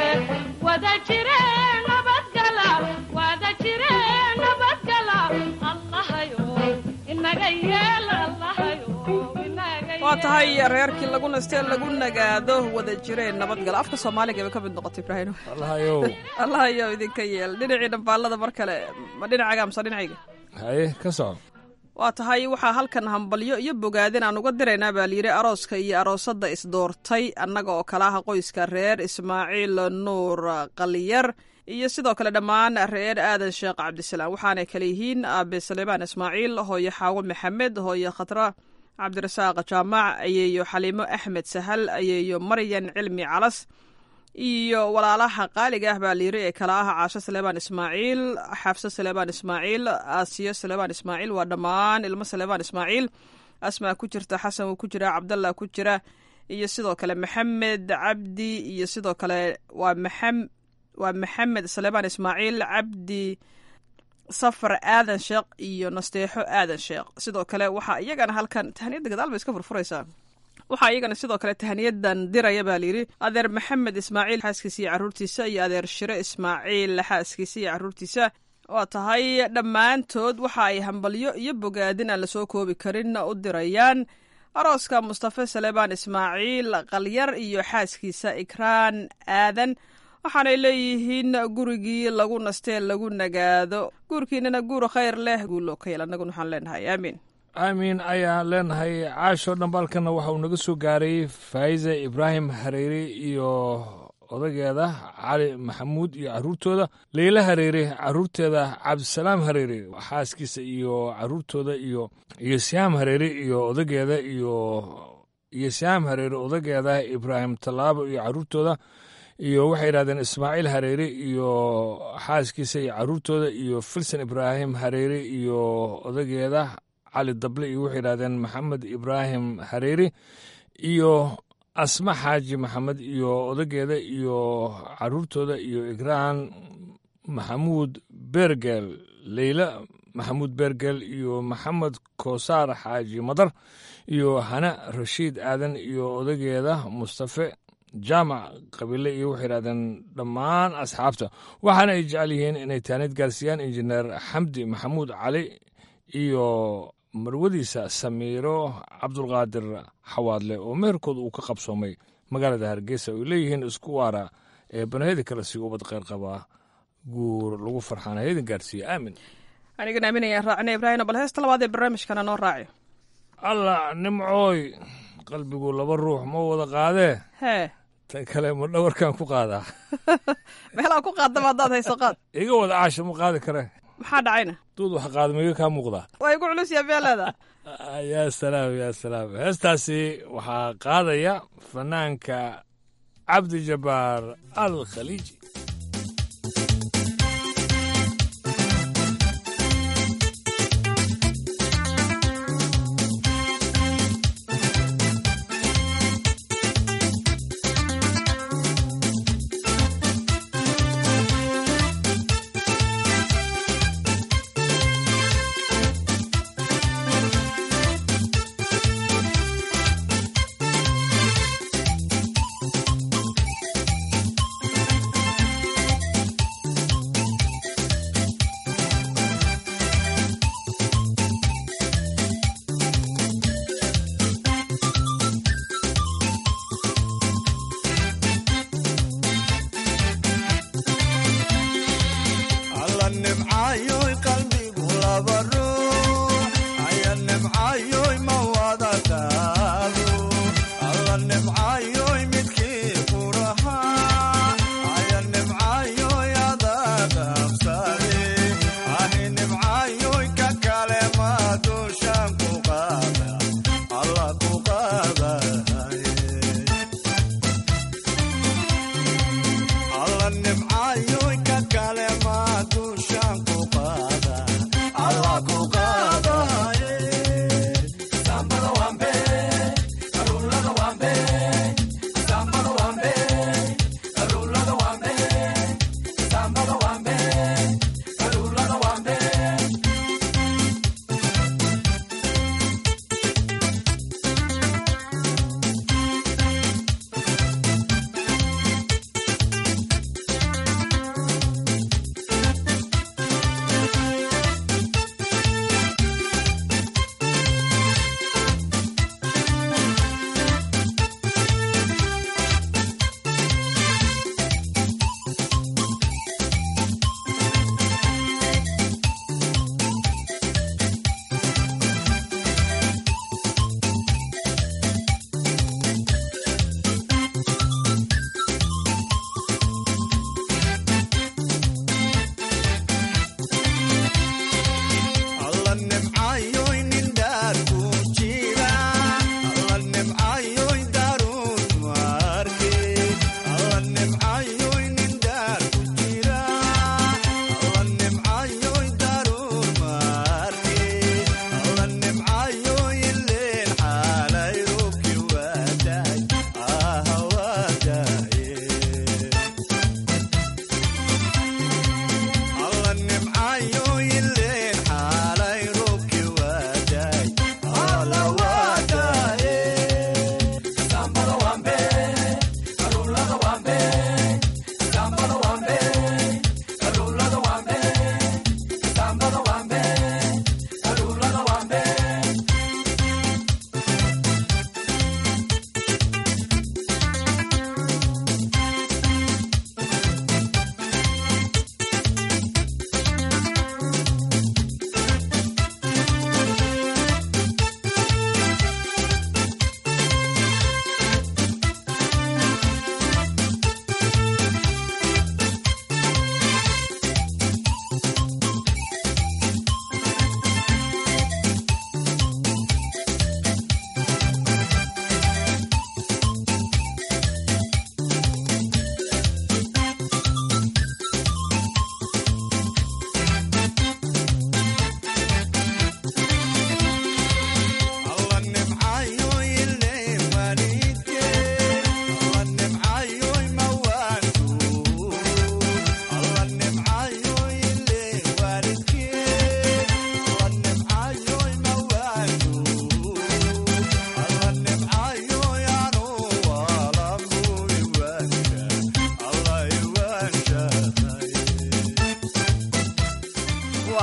wada jire nabadgala wada jire nabadgala allahayo inaga yeel allahayo inaga
waa tahay reerkii lagu nastee lagu nagaado wada jireen nabadgala afka soomaaliga bay ka mid noqotay ibraahim
allahayow
allahayow idinka yeel dhinacii dhambaalada mar kale ma dhinacaaga amse dhinacayga
haye ka soco
waa tahay waxaa halkan hambalyo iyo bogaadin aan uga diraynaa baa layidhi arooska iyo aroosadda isdoortay annaga oo kale ah qoyska reer ismaaciil nuur qaliyar iyo sidoo kale dhammaan reer aadan sheekh cabdisalaam waxaanay kale yihiin aabe saleebaan ismaaciil hooyo xaawo maxamed hooyo khatra cabdirasaaq jaamac ayeeyo xaliimo axmed sahal ayeeyo maryan cilmi calas iyo walaalaha qaaliga ah baa layiri ee kala ah caasho saleebaan ismaaciil xaafso saleebaan ismaaciil aasiyo saleebaan ismaaciil waa dhammaan ilmo saleebaan ismaaciil asmaa ku jirta xasan wuu ku jira cabdallah ku jira iyo sidoo kale maxamed cabdi iyo sidoo kale waa maxam waa maxamed saleebaan ismaaciil cabdi safar aadan sheekh iyo nasteexo aadan sheekh sidoo kale waxaa iyagana halkan tahaniyadda gadaal bay iska furfuraysaa waxaa iyagana sidoo kale tahaniyadan diraya baa layidhi adeer maxamed ismaaciil xaaskiisa iyo caruurtiisa iyo adeer shire ismaaciil xaaskiisa iyo caruurtiisa waa tahay dhammaantood waxa ay hambalyo iyo bogaadin aan lasoo koobi karin u dirayaan arooska mustafe saleebaan ismaaciil qalyar iyo xaaskiisa ikraan aadan waxaanay leeyihiin gurigii lagu nastee lagu nagaado guurkiinana guur khayr leh guuloo ka yeel annaguna waxaan leenahay aamiin
aamiin ayaan leenahay caasho dhambaalkana waxa uu naga soo gaaray faa'iza ibraahim hareeri iyo odageeda cali maxamuud iyo caruurtooda leyla hareere caruurteeda cabdisalaam hareere xaaskiisa iyo caruurtooda iyo iyo siyaam hareere iyo odageeda iyo iyo siyaam hareere odageeda ibraahim tallaabo iyo caruurtooda iyo waxay yidhahdeen ismaaciil hareere iyo xaaskiisa iyo caruurtooda iyo filson ibraahim hareere iyo odageeda cali dable iyo waxay yidhahdeen maxamed ibraahim hareere iyo asma xaaji maxamed iyo odageeda iyo caruurtooda iyo igraan maxamuud beergel leyla maxamuud beergel iyo maxamed koosaar xaaji madar iyo hana rashiid aadan iyo odageeda mustafe jaamac qabiile iyo waxay yidhahdeen dhammaan asxaabta waxaana ay jecel yihiin inay taanid gaarsiiyaan injineer xamdi maxamuud cali iyo marwadiisa samiiro cabdulqaadir xawaadle oo meherkooda uu ka qabsoomay magaalada hargeysa oy leeyihiin isku waara ee banaheda kale si ubad kheyr qabaa guur lagu farxaana heydin gaarsiiya aamin
anigan aaminayaan raacina ibraahino bal heesta labaad ee barnaamijkana noo raaci
allah nimcooy qalbigu laba ruux ma wada qaadee
hee
tan kale ma dhawarkan ku qaadaa
meelaa ku qaadaba haddaad hayso qaad
iga wada caasha ma qaadi kare
maxaa dhacayna
duud wax qaadamiga kaa muuqdaa
waa igu culus yaa beeleeda
yaa salaam yaa salaam heestaasi waxaa qaadaya fanaanka cabdi jabbaar al khaliiji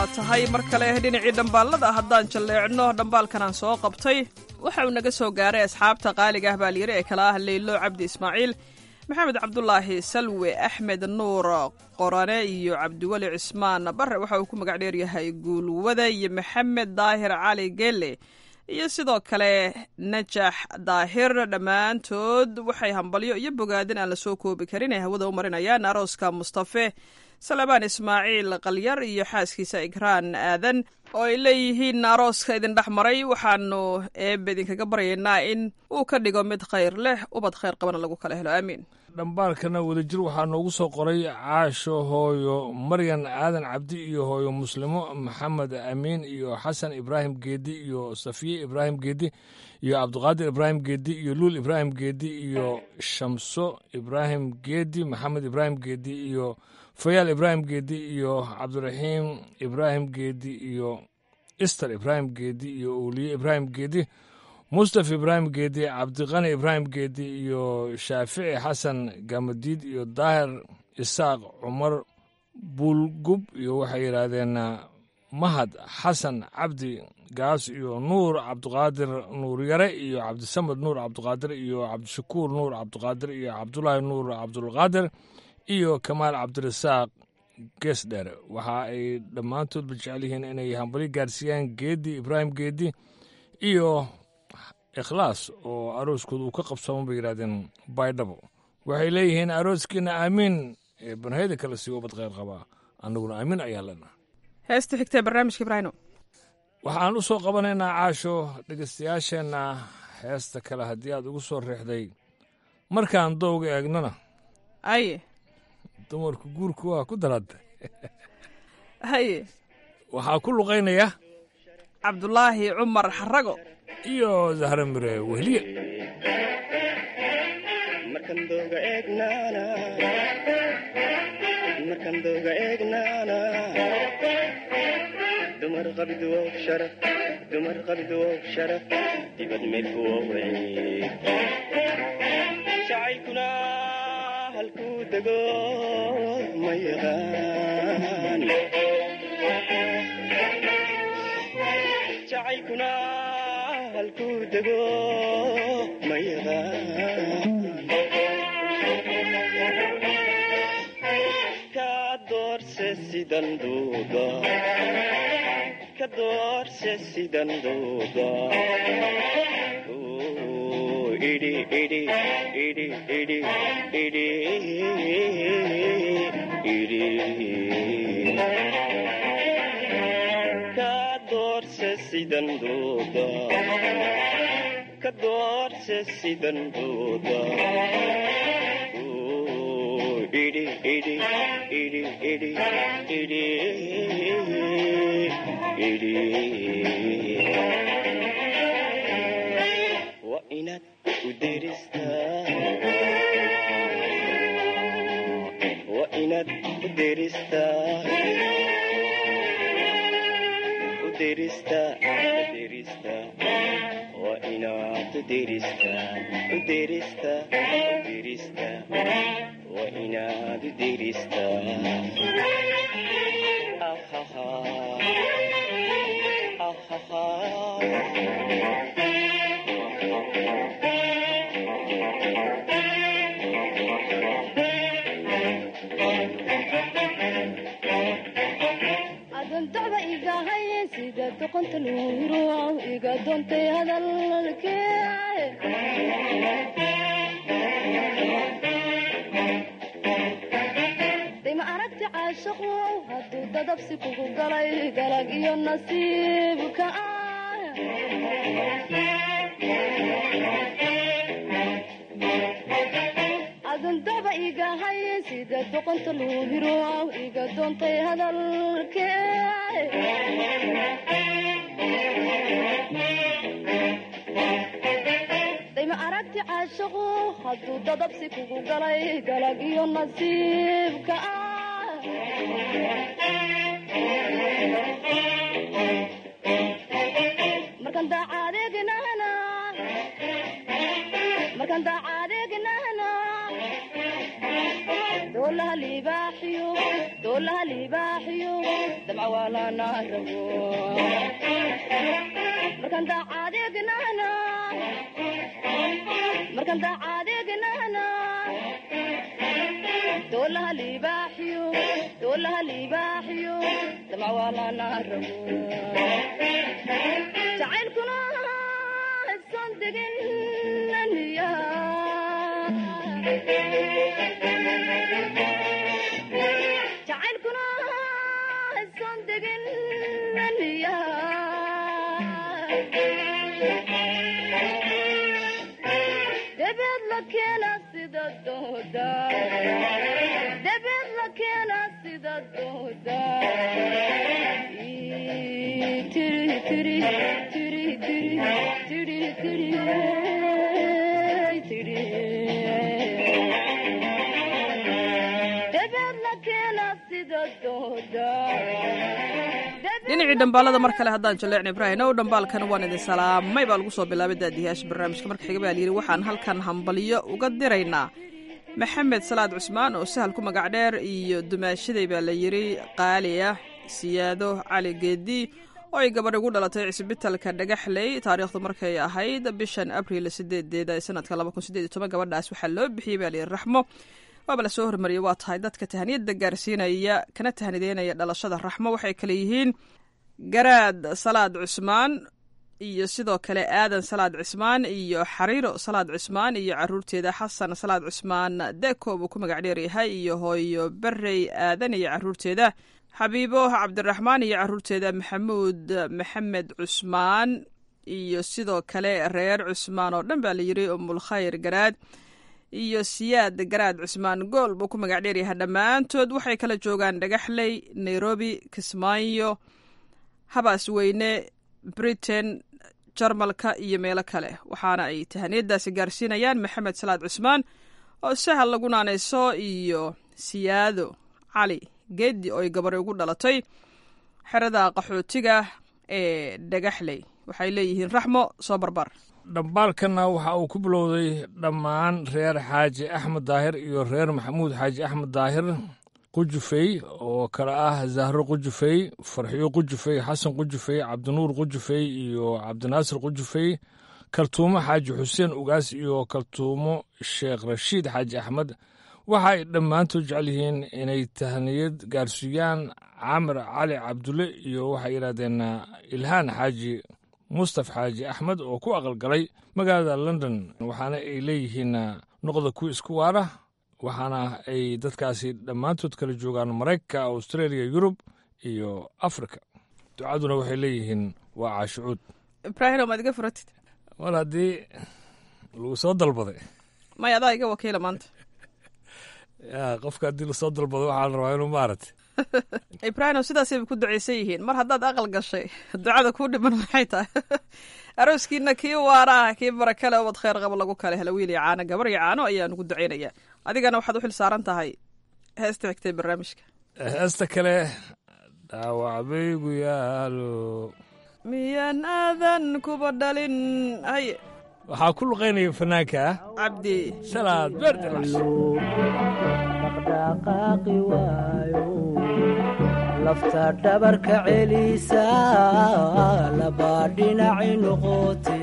waa tahay mar kale dhinacii dhambaalada haddaan jalleecno dhambaalkanaan soo qabtay waxa uu naga soo gaaray asxaabta qaaliga ah baalyare ee kala ah leylo cabdi ismaaciil maxamed cabdulaahi salwe axmed nuur qorane iyo cabdiweli cismaan bare waxa uu ku magac dheeryahay guulwada iyo maxamed daahir cali gele iyo sidoo kale najax daahir dhammaantood waxay hambalyo iyo bogaadin aan la soo koobi karin ay hawada u marinayaan arooska mustafe salebaan ismaaciil qalyar iyo xaaskiisa igraan aadan oo ay leeyihiin arooska idin dhex maray waxaanu eebe idinkaga baryaynaa in uu ka dhigo mid khayr leh ubad khayr qabana lagu kala helo aamiin
dhambaalkana wadajir waxaa noogu soo qoray caasho hooyo maryan aadan cabdi iyo hooyo muslimo maxamed amiin iyo xasan ibraahim geedi iyo safiye ibraahim geedi iyo cabdiqaadir ibraahim geedi iyo luul ibraahim geedi iyo shamso ibraahim geedi maxamed ibraahim geedi iyo fayaal ibraahim geedi iyo cabdiraxiim ibraahim geedi iyo ister ibraahim geedi iyo uliye ibraahim geedi mustaf ibraahim geedi cabdiqani ibraahim geedi iyo shaafici xasan gamadiid iyo daahir isaaq cumar buulgub iyo waxay yidhaahdeen mahad xasan cabdi gaas iyo nuur cabdiqaadir nuur yare iyo cabdisamed nuur cabdiqaadir iyo cabdishakuur nuur cabdiqaadir iyo cabdulaahi nuur cabdulqaadir iyo kamaal cabdirasaaq geesdheer waxa ay dhammaantoodba jecel yihiin inay hambali gaarsiiyaan geedi ibraahim geedi iyo ikhlaas oo arooskooda uu ka qabsamo bay yidhahdeen baydhabo waxay leeyihiin arooskiina aamiin ee banhayda kale sii ubad kheyr qabaa annaguna aamiin ayaa lena
heesta xigtee barnaamijka ibraahino
waxaan u soo qabanaynaa caasho dhegaystayaasheenna heesta kale haddii aad ugu soo riixday markaan dowga eegnana
aye
dumarku guurku waa ku darada
haye
waxaa ku luqaynaya
cabdulaahi cumar xarago
iyo zahra mire wehliye
markan dooga eegnaana markan dooga eegnaana dumar qabidwow sharaf dumar qabidwow sharaf dibad meelkuwow eeg jacaylkuna halkuu dego ma yaqaan jacaylkuna halkuu dego ma yaqaan ka doorse sidan duuga ka doorse sidan duuga idhi idhi idhi idhi idhi idhi ka doorse sidan duuga ka doorse sidan duuga idhi idhi idhi idhi idhi idhi wa inaad u deristaa wa inaad u deristaa u deristaa deristaa wa inaad u deristaa u deristaa u deristaa wa inaad u deristaa ahaha
adoontoba igahay sida doqonta luuro iga doontay hadalkee dima aragti caashaqu hadduu dadabsi kugu galay galag iyo nasiibka adoontoba igahay sida doqonta luuhiro iga doontay hadalkee dayma aragti caashaqu hadduu dadabsi kugu galay galag iyo nasiibka markan daacadeegnana markan daacadeegnana doolaha libaaxiyo libaaxiyo doolaha libaaxiyo damca waa lana rabo markaan daacadeegnana markaan daacadeegnana doolaha libaaxiyo doolaha libaaxiyo damca waa lana rabo jacaylkuna isan degin naniya jacaylkuna isan degin naniya debeed la keena sida dooda debeed la keena sida dooda Ii, tiri tiri tiri tiri tiri tiri ey, tiri debeed la keena sida dooda
dhinacii dhambaalada mar kale haddaan jaleecna ibraahim ow dhambaalkan waan idin salaamay baa lagu soo bilaabay daadiyaasha barnaamijka marka xiga baa layidhi waxaan halkan hambalyo uga diraynaa maxamed salaad cusmaan oo sahal ku magac dheer iyo dumaashaday baa la yidhi qaali ah siyaado cali geedi oo ay gabadh ugu dhalatay cisbitalka dhagaxley taariikhdu markay ahayd bishan abriil sideedeeda ee sanadka laba kun sideed iyo toban gabadhaas waxaa loo bixiyey baa layidhi raxmo waaba la soo hormariyey waa tahay dadka tahaniyadda gaarsiinaya kana tahnideynaya dhalashada raxmo waxay kale yihiin garaad salaad cusmaan iyo sidoo kale aadan salaad cismaan iyo xariiro salaad cismaan iyo caruurteeda xasan salaad cusmaan deko buu ku magac dheeryahay iyo hooyo barey aadan iyo caruurteeda xabiibo cabdiraxmaan iyo caruurteeda maxamuud maxamed cusmaan iyo sidoo kale reer cusmaan oo dhan baa layidhi umulkhayr garaad iyo siyaad garaad cusmaan gool buu ku magac dheeryahay dhammaantood waxay kala joogaan dhagaxley nairobi kismaayo habaas weyne britain jarmalka iyo meelo kale waxaana ay tahaniyadaasi gaarsiinayaan maxamed salaad cusmaan oo sahal lagu naanayso iyo siyaado cali geedi oo ay gabari ugu dhalatay xerada qaxootiga ee dhagaxley waxay leeyihiin raxmo soo barbar
dhambaalkanna waxa uu ku bilowday dhammaan reer xaaji axmed daahir iyo reer maxamuud xaaji axmed daahir qujufey oo kale ah zahro qujufey farxiyo qujufey xasan qujufey cabdinuur qujufey iyo cabdinaasir qujufey kaltuumo xaaji xuseen ugaas iyo kaltuumo sheekh rashiid xaaji axmed waxa ay dhammaantood jecel yihiin inay tahniyad gaarsiiyaan camir cali cabdulle iyo waxay yidhahdeen ilhaan xaaji mustaf xaaji axmed oo ku aqalgalay magaalada london waxaana ay leeyihiin noqda ku isku waara waxaana ay dadkaasi dhammaantood kala joogaan maraykanka australia yurub iyo africa ducaduna waxay leeyihiin waa caashucuud
ibraahim maad iga furatid
mar haddii lagu soo dalbaday
maya adaa iga wakiila maanta
ya qofka haddii lasoo dalbado waxaa la rabaa inuu maaragtay
ibraahim sidaasayba ku ducaysan yihiin mar haddaad aqal gashay ducada kuu dhiman maxay tahay arooskiina kii waara ah kii barakale ubad kheyr qabo lagu kale hela wiil iyo caano gabar iyo caano ayaa nugu ducaynaya adigana waxaad u xil saaran tahay heesta xigtay barnaamijka
heesta kale dhaawacbaygu yaalo
miyaan aadan kuba dhalin haye
waxaa ku luqaynaya fanaanka ah
cabdi
salaad beerdelax
dhaqdhaqaaqi waayo lafta dhabarka celisa labaa dhinaci noqote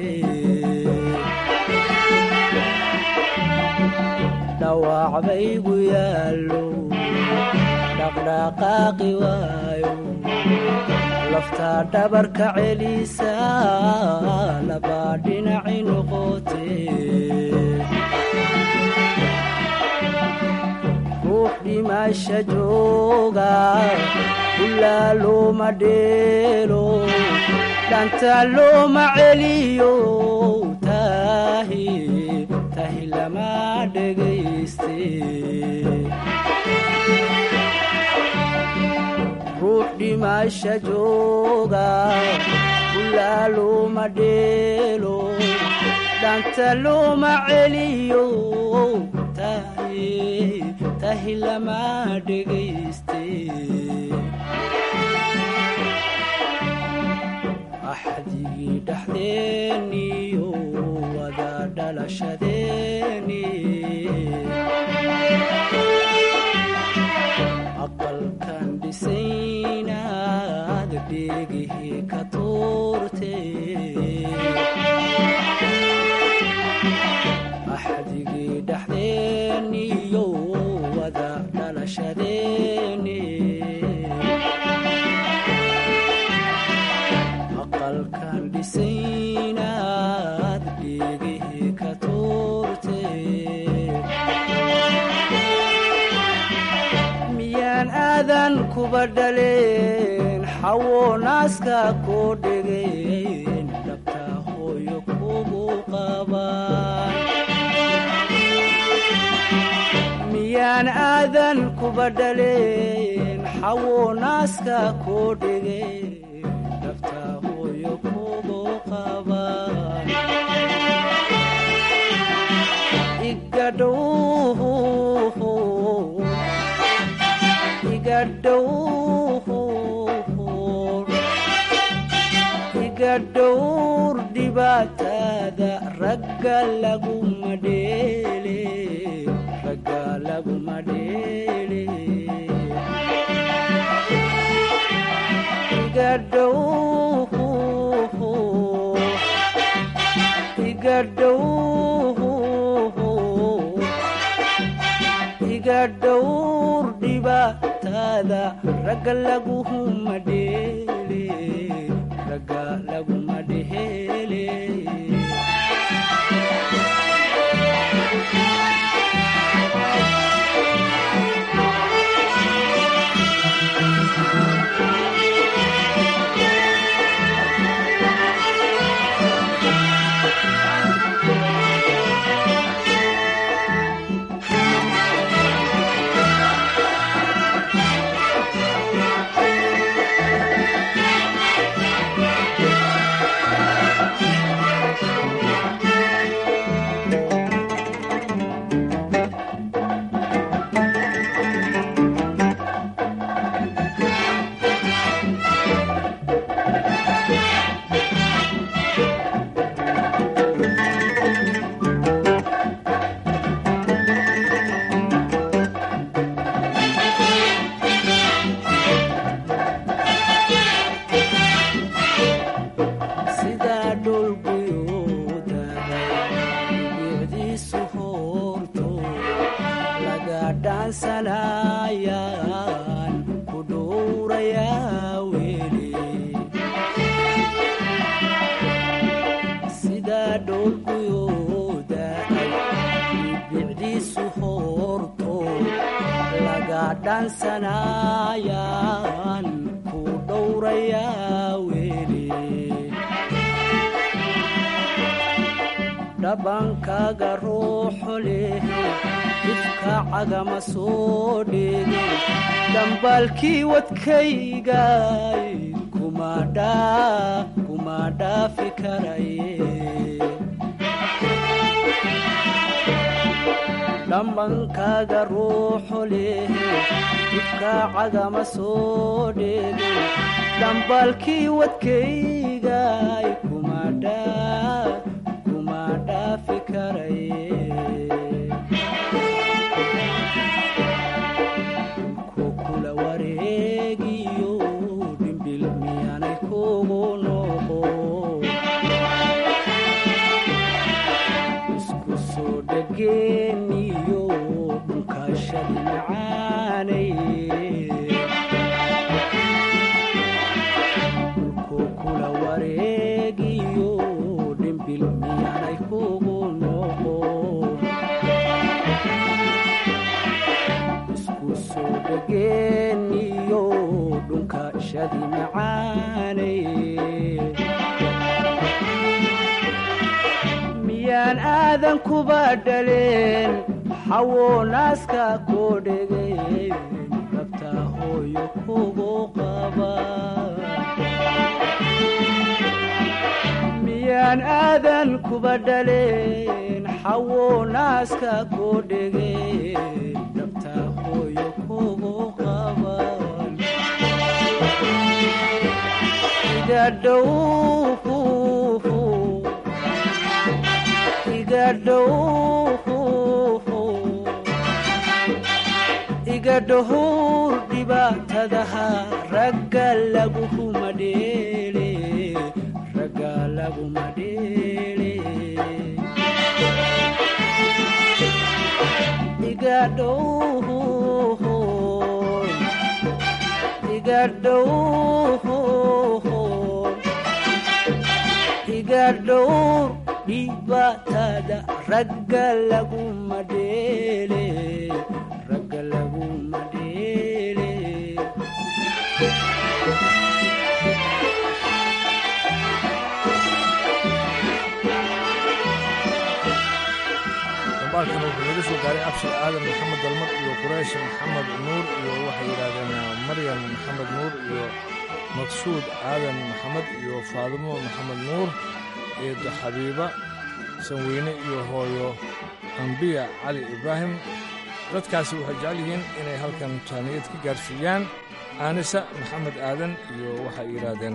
dhawac baygu yaallo dhaqdhaqaaqi waayo lafta dhabarka celisa labaa dhinaci noqote ruux dhimasha jooga ulaa looma dheelo dhanta looma celiyo tahi tahi lama dhegayste ruux dhimasha jooga ulaa looma dheelo dhanta looma celiyo tahi tahi lama dhegayste axdigii dhexdeeniyo wada dhalashadeeni aqalkan dhisaynaad dhegihii ka tuurte axdigii dhexdeeniyo wada dhalashadeeni aqalkan dhisaynaad dhegihii ka tuurte miyaan aadan kuba dhaleen xawo naaska koo dhegeen dhabta hooyo kugu qabaan miyaan aadan kuba dhaleen xawo naaska koo dhegeen dhabta hooyo kugu qabaan igadhow iga dhowr dhibaatada ragga laguma dheele ragga laguma dheele iga dhow iga dhow iga dhowr dhibaatada ragga laguma dheele ragga laguma dheele sidaa dhulguyuudahay bicdiisu hoorto laga dhaansanayaan ku dhowrayaa weli sidaa dhulguyuudahay bicdiisu hoorto laga dhaansanayaan ku dhowrayaa weli dhabankaaga ruuxo leh ifka cagama soo dhege dhambaalkii wadkaygay kuma dhaafi karaye dhambankaaga ruuxo leh ifka cagama soo dhege dhambaalkii wadkaygay kuma dhaa kuma dhaafi karaye ku kula wareegiyo dhimbil miyaanay kugu noqo isku soo dhageeniyo dhunkashadi macaanay ku kula wareegiyo dhimbil miyaanay kugu noqo isku soo dhageeniyo dhunkashadi macaanay miyaan aadan kuba dhaleen xawo naaska koo dhegeen dhabta hooyo kugu qaba miyaan aadan kuba dhaleen xawo naaska koo dhegeen dhabta hooyo kugu qaba iga dhow iga dhow iga dhahow dhibaatadaha ragga laguma dheele ragga laguma dheele iga dhahow iga dhahow iga dhowr dhibaatada ragga laguma dheele ragga laguma dheele
dambaalkan wuxuu naga soo gaaray abshir aadan maxamed dalmar iyo quraysh maxamed nuur iyo waxay yidhaahdeen maryam maxamed nuur iyo maqsuud aadan maxamed iyo faadimo maxamed nuur eedo xabiiba sanweyne iyo hooyo ambiya cali ibraahim dadkaasi waxay jecel yihiin inay halkan taaniyad ka gaarsiiyaan aanisa maxamed aadan iyo waxay yidhaahdeen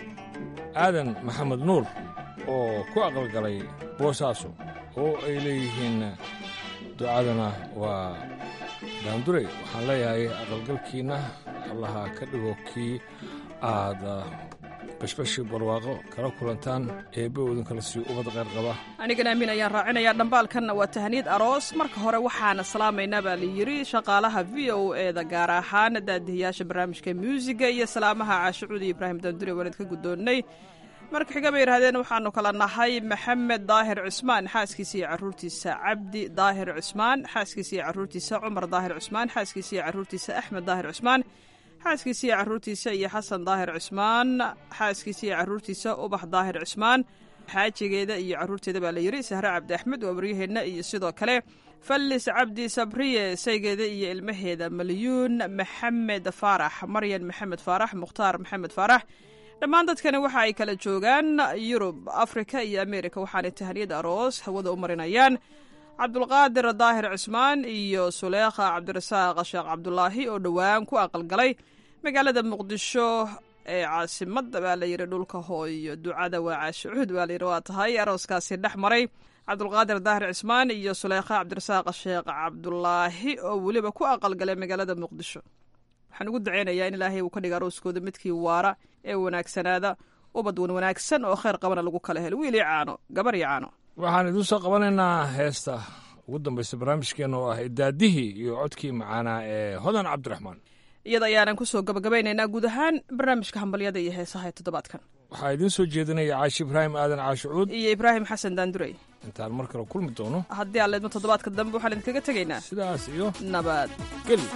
aadan maxamed nuur oo ku aqalgalay boosaaso oo ay leeyihiin ducadana waa daandurey waxaan leeyahay aqalgalkiinna allaha ka dhigo kii aad bashbashi barwaaqo kala kulantaan eebbe idinkala sii ubad qayr qaba
anigana amiin ayaan raacinayaa dhambaalkanna waa tahaniyad aroos marka hore waxaana salaamaynaa baa la yidhi shaqaalaha v o e da gaar ahaan daadihiyaasha barnaamijka muusiga iyo salaamaha caashicuudi ibraahim daandure waanad ka guddoonnay marka xiga bay yidhahdeen waxaanu kala nahay maxamed daahir cusmaan xaaskiisa iyo caruurtiisa cabdi daahir cusmaan xaaskiisa iyo caruurtiisa cumar daahir cusmaan xaaskiisa iyo caruurtiisa axmed daahir cusmaan xaaskiisa iyo caruurtiisa iyo xasan daahir cusmaan xaaskiisa iyo caruurtiisa ubax daahir cusmaan xaajigeeda iyo caruurteeda baa la yidhi sahre cabdi axmed waa waryaheenna iyo sidoo kale fallis cabdi sabriye saygeeda iyo ilmaheeda malyuun maxamed faarax maryan maxamed faarax mukhtaar maxamed faarax dhammaan dadkani waxa ay kala joogaan yurub afrika iyo amerika waxaanay tahaniyad aroos hawada u marinayaan cabdulqaadir daahir cusmaan iyo suleekha cabdirasaaq sheekh cabdulaahi oo dhowaan ku aqalgalay magaalada muqdisho ee caasimada baa la yidhi dhulka hooyo ducada waa caashicuud baa layidhi waa tahay arooskaasi dhex maray cabdulqaadir daahir cusmaan iyo suleekha cabdirasaaq sheekh cabdulaahi oo weliba ku aqalgalay magaalada muqdisho waxaan ugu daceynayaa in ilaahay uu ka dhiga arooskooda midkii waara ee wanaagsanaada ubad wan wanaagsan oo khayr qabana lagu kala helo wiil iyo caano gabar iyo caano
waxaan idiin soo qabanaynaa heesta ugu dambaysa barnaamijkeenna oo ah idaadihii iyo codkii macaanaa ee hodan cabdiraxmaan
iyada ayaanan kusoo gabagabaynaynaa guud ahaan barnaamijka hambalyada iyo heesaha ee toddobaadkan
waxaa idiin soo jeedinaya caashi ibraahim aadan caashicuud
iyo ibraahim xasan daandurey
intaan mar kale kulmi doono
haddii aan leedmo toddobaadka dambe waxaan idinkaga tegaynaa
sidaas iyo
nabad
geli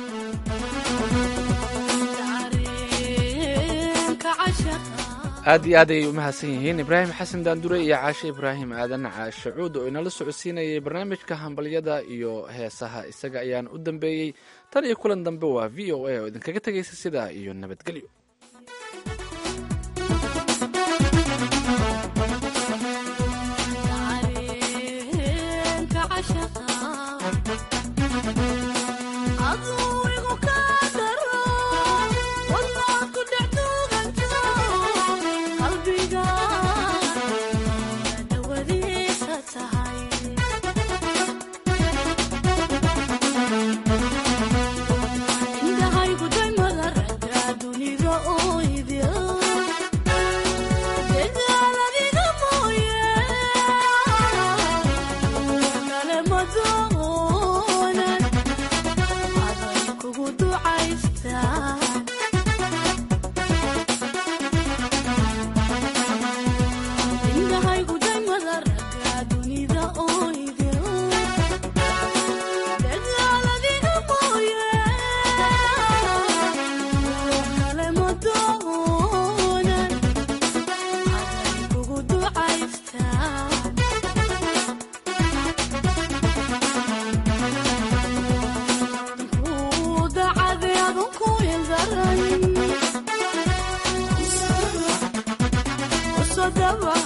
aad iyo aad ayay u mahadsan yihiin ibraahim xasan daandure iyo caashe ibraahim aadan caashe cuud oo inala socodsiinayay barnaamijka hambalyada iyo heesaha isaga ayaan u dambeeyey tan iyo kulan dambe waa v o a oo idinkaga tegaysa sidaa iyo nabadgelyo
the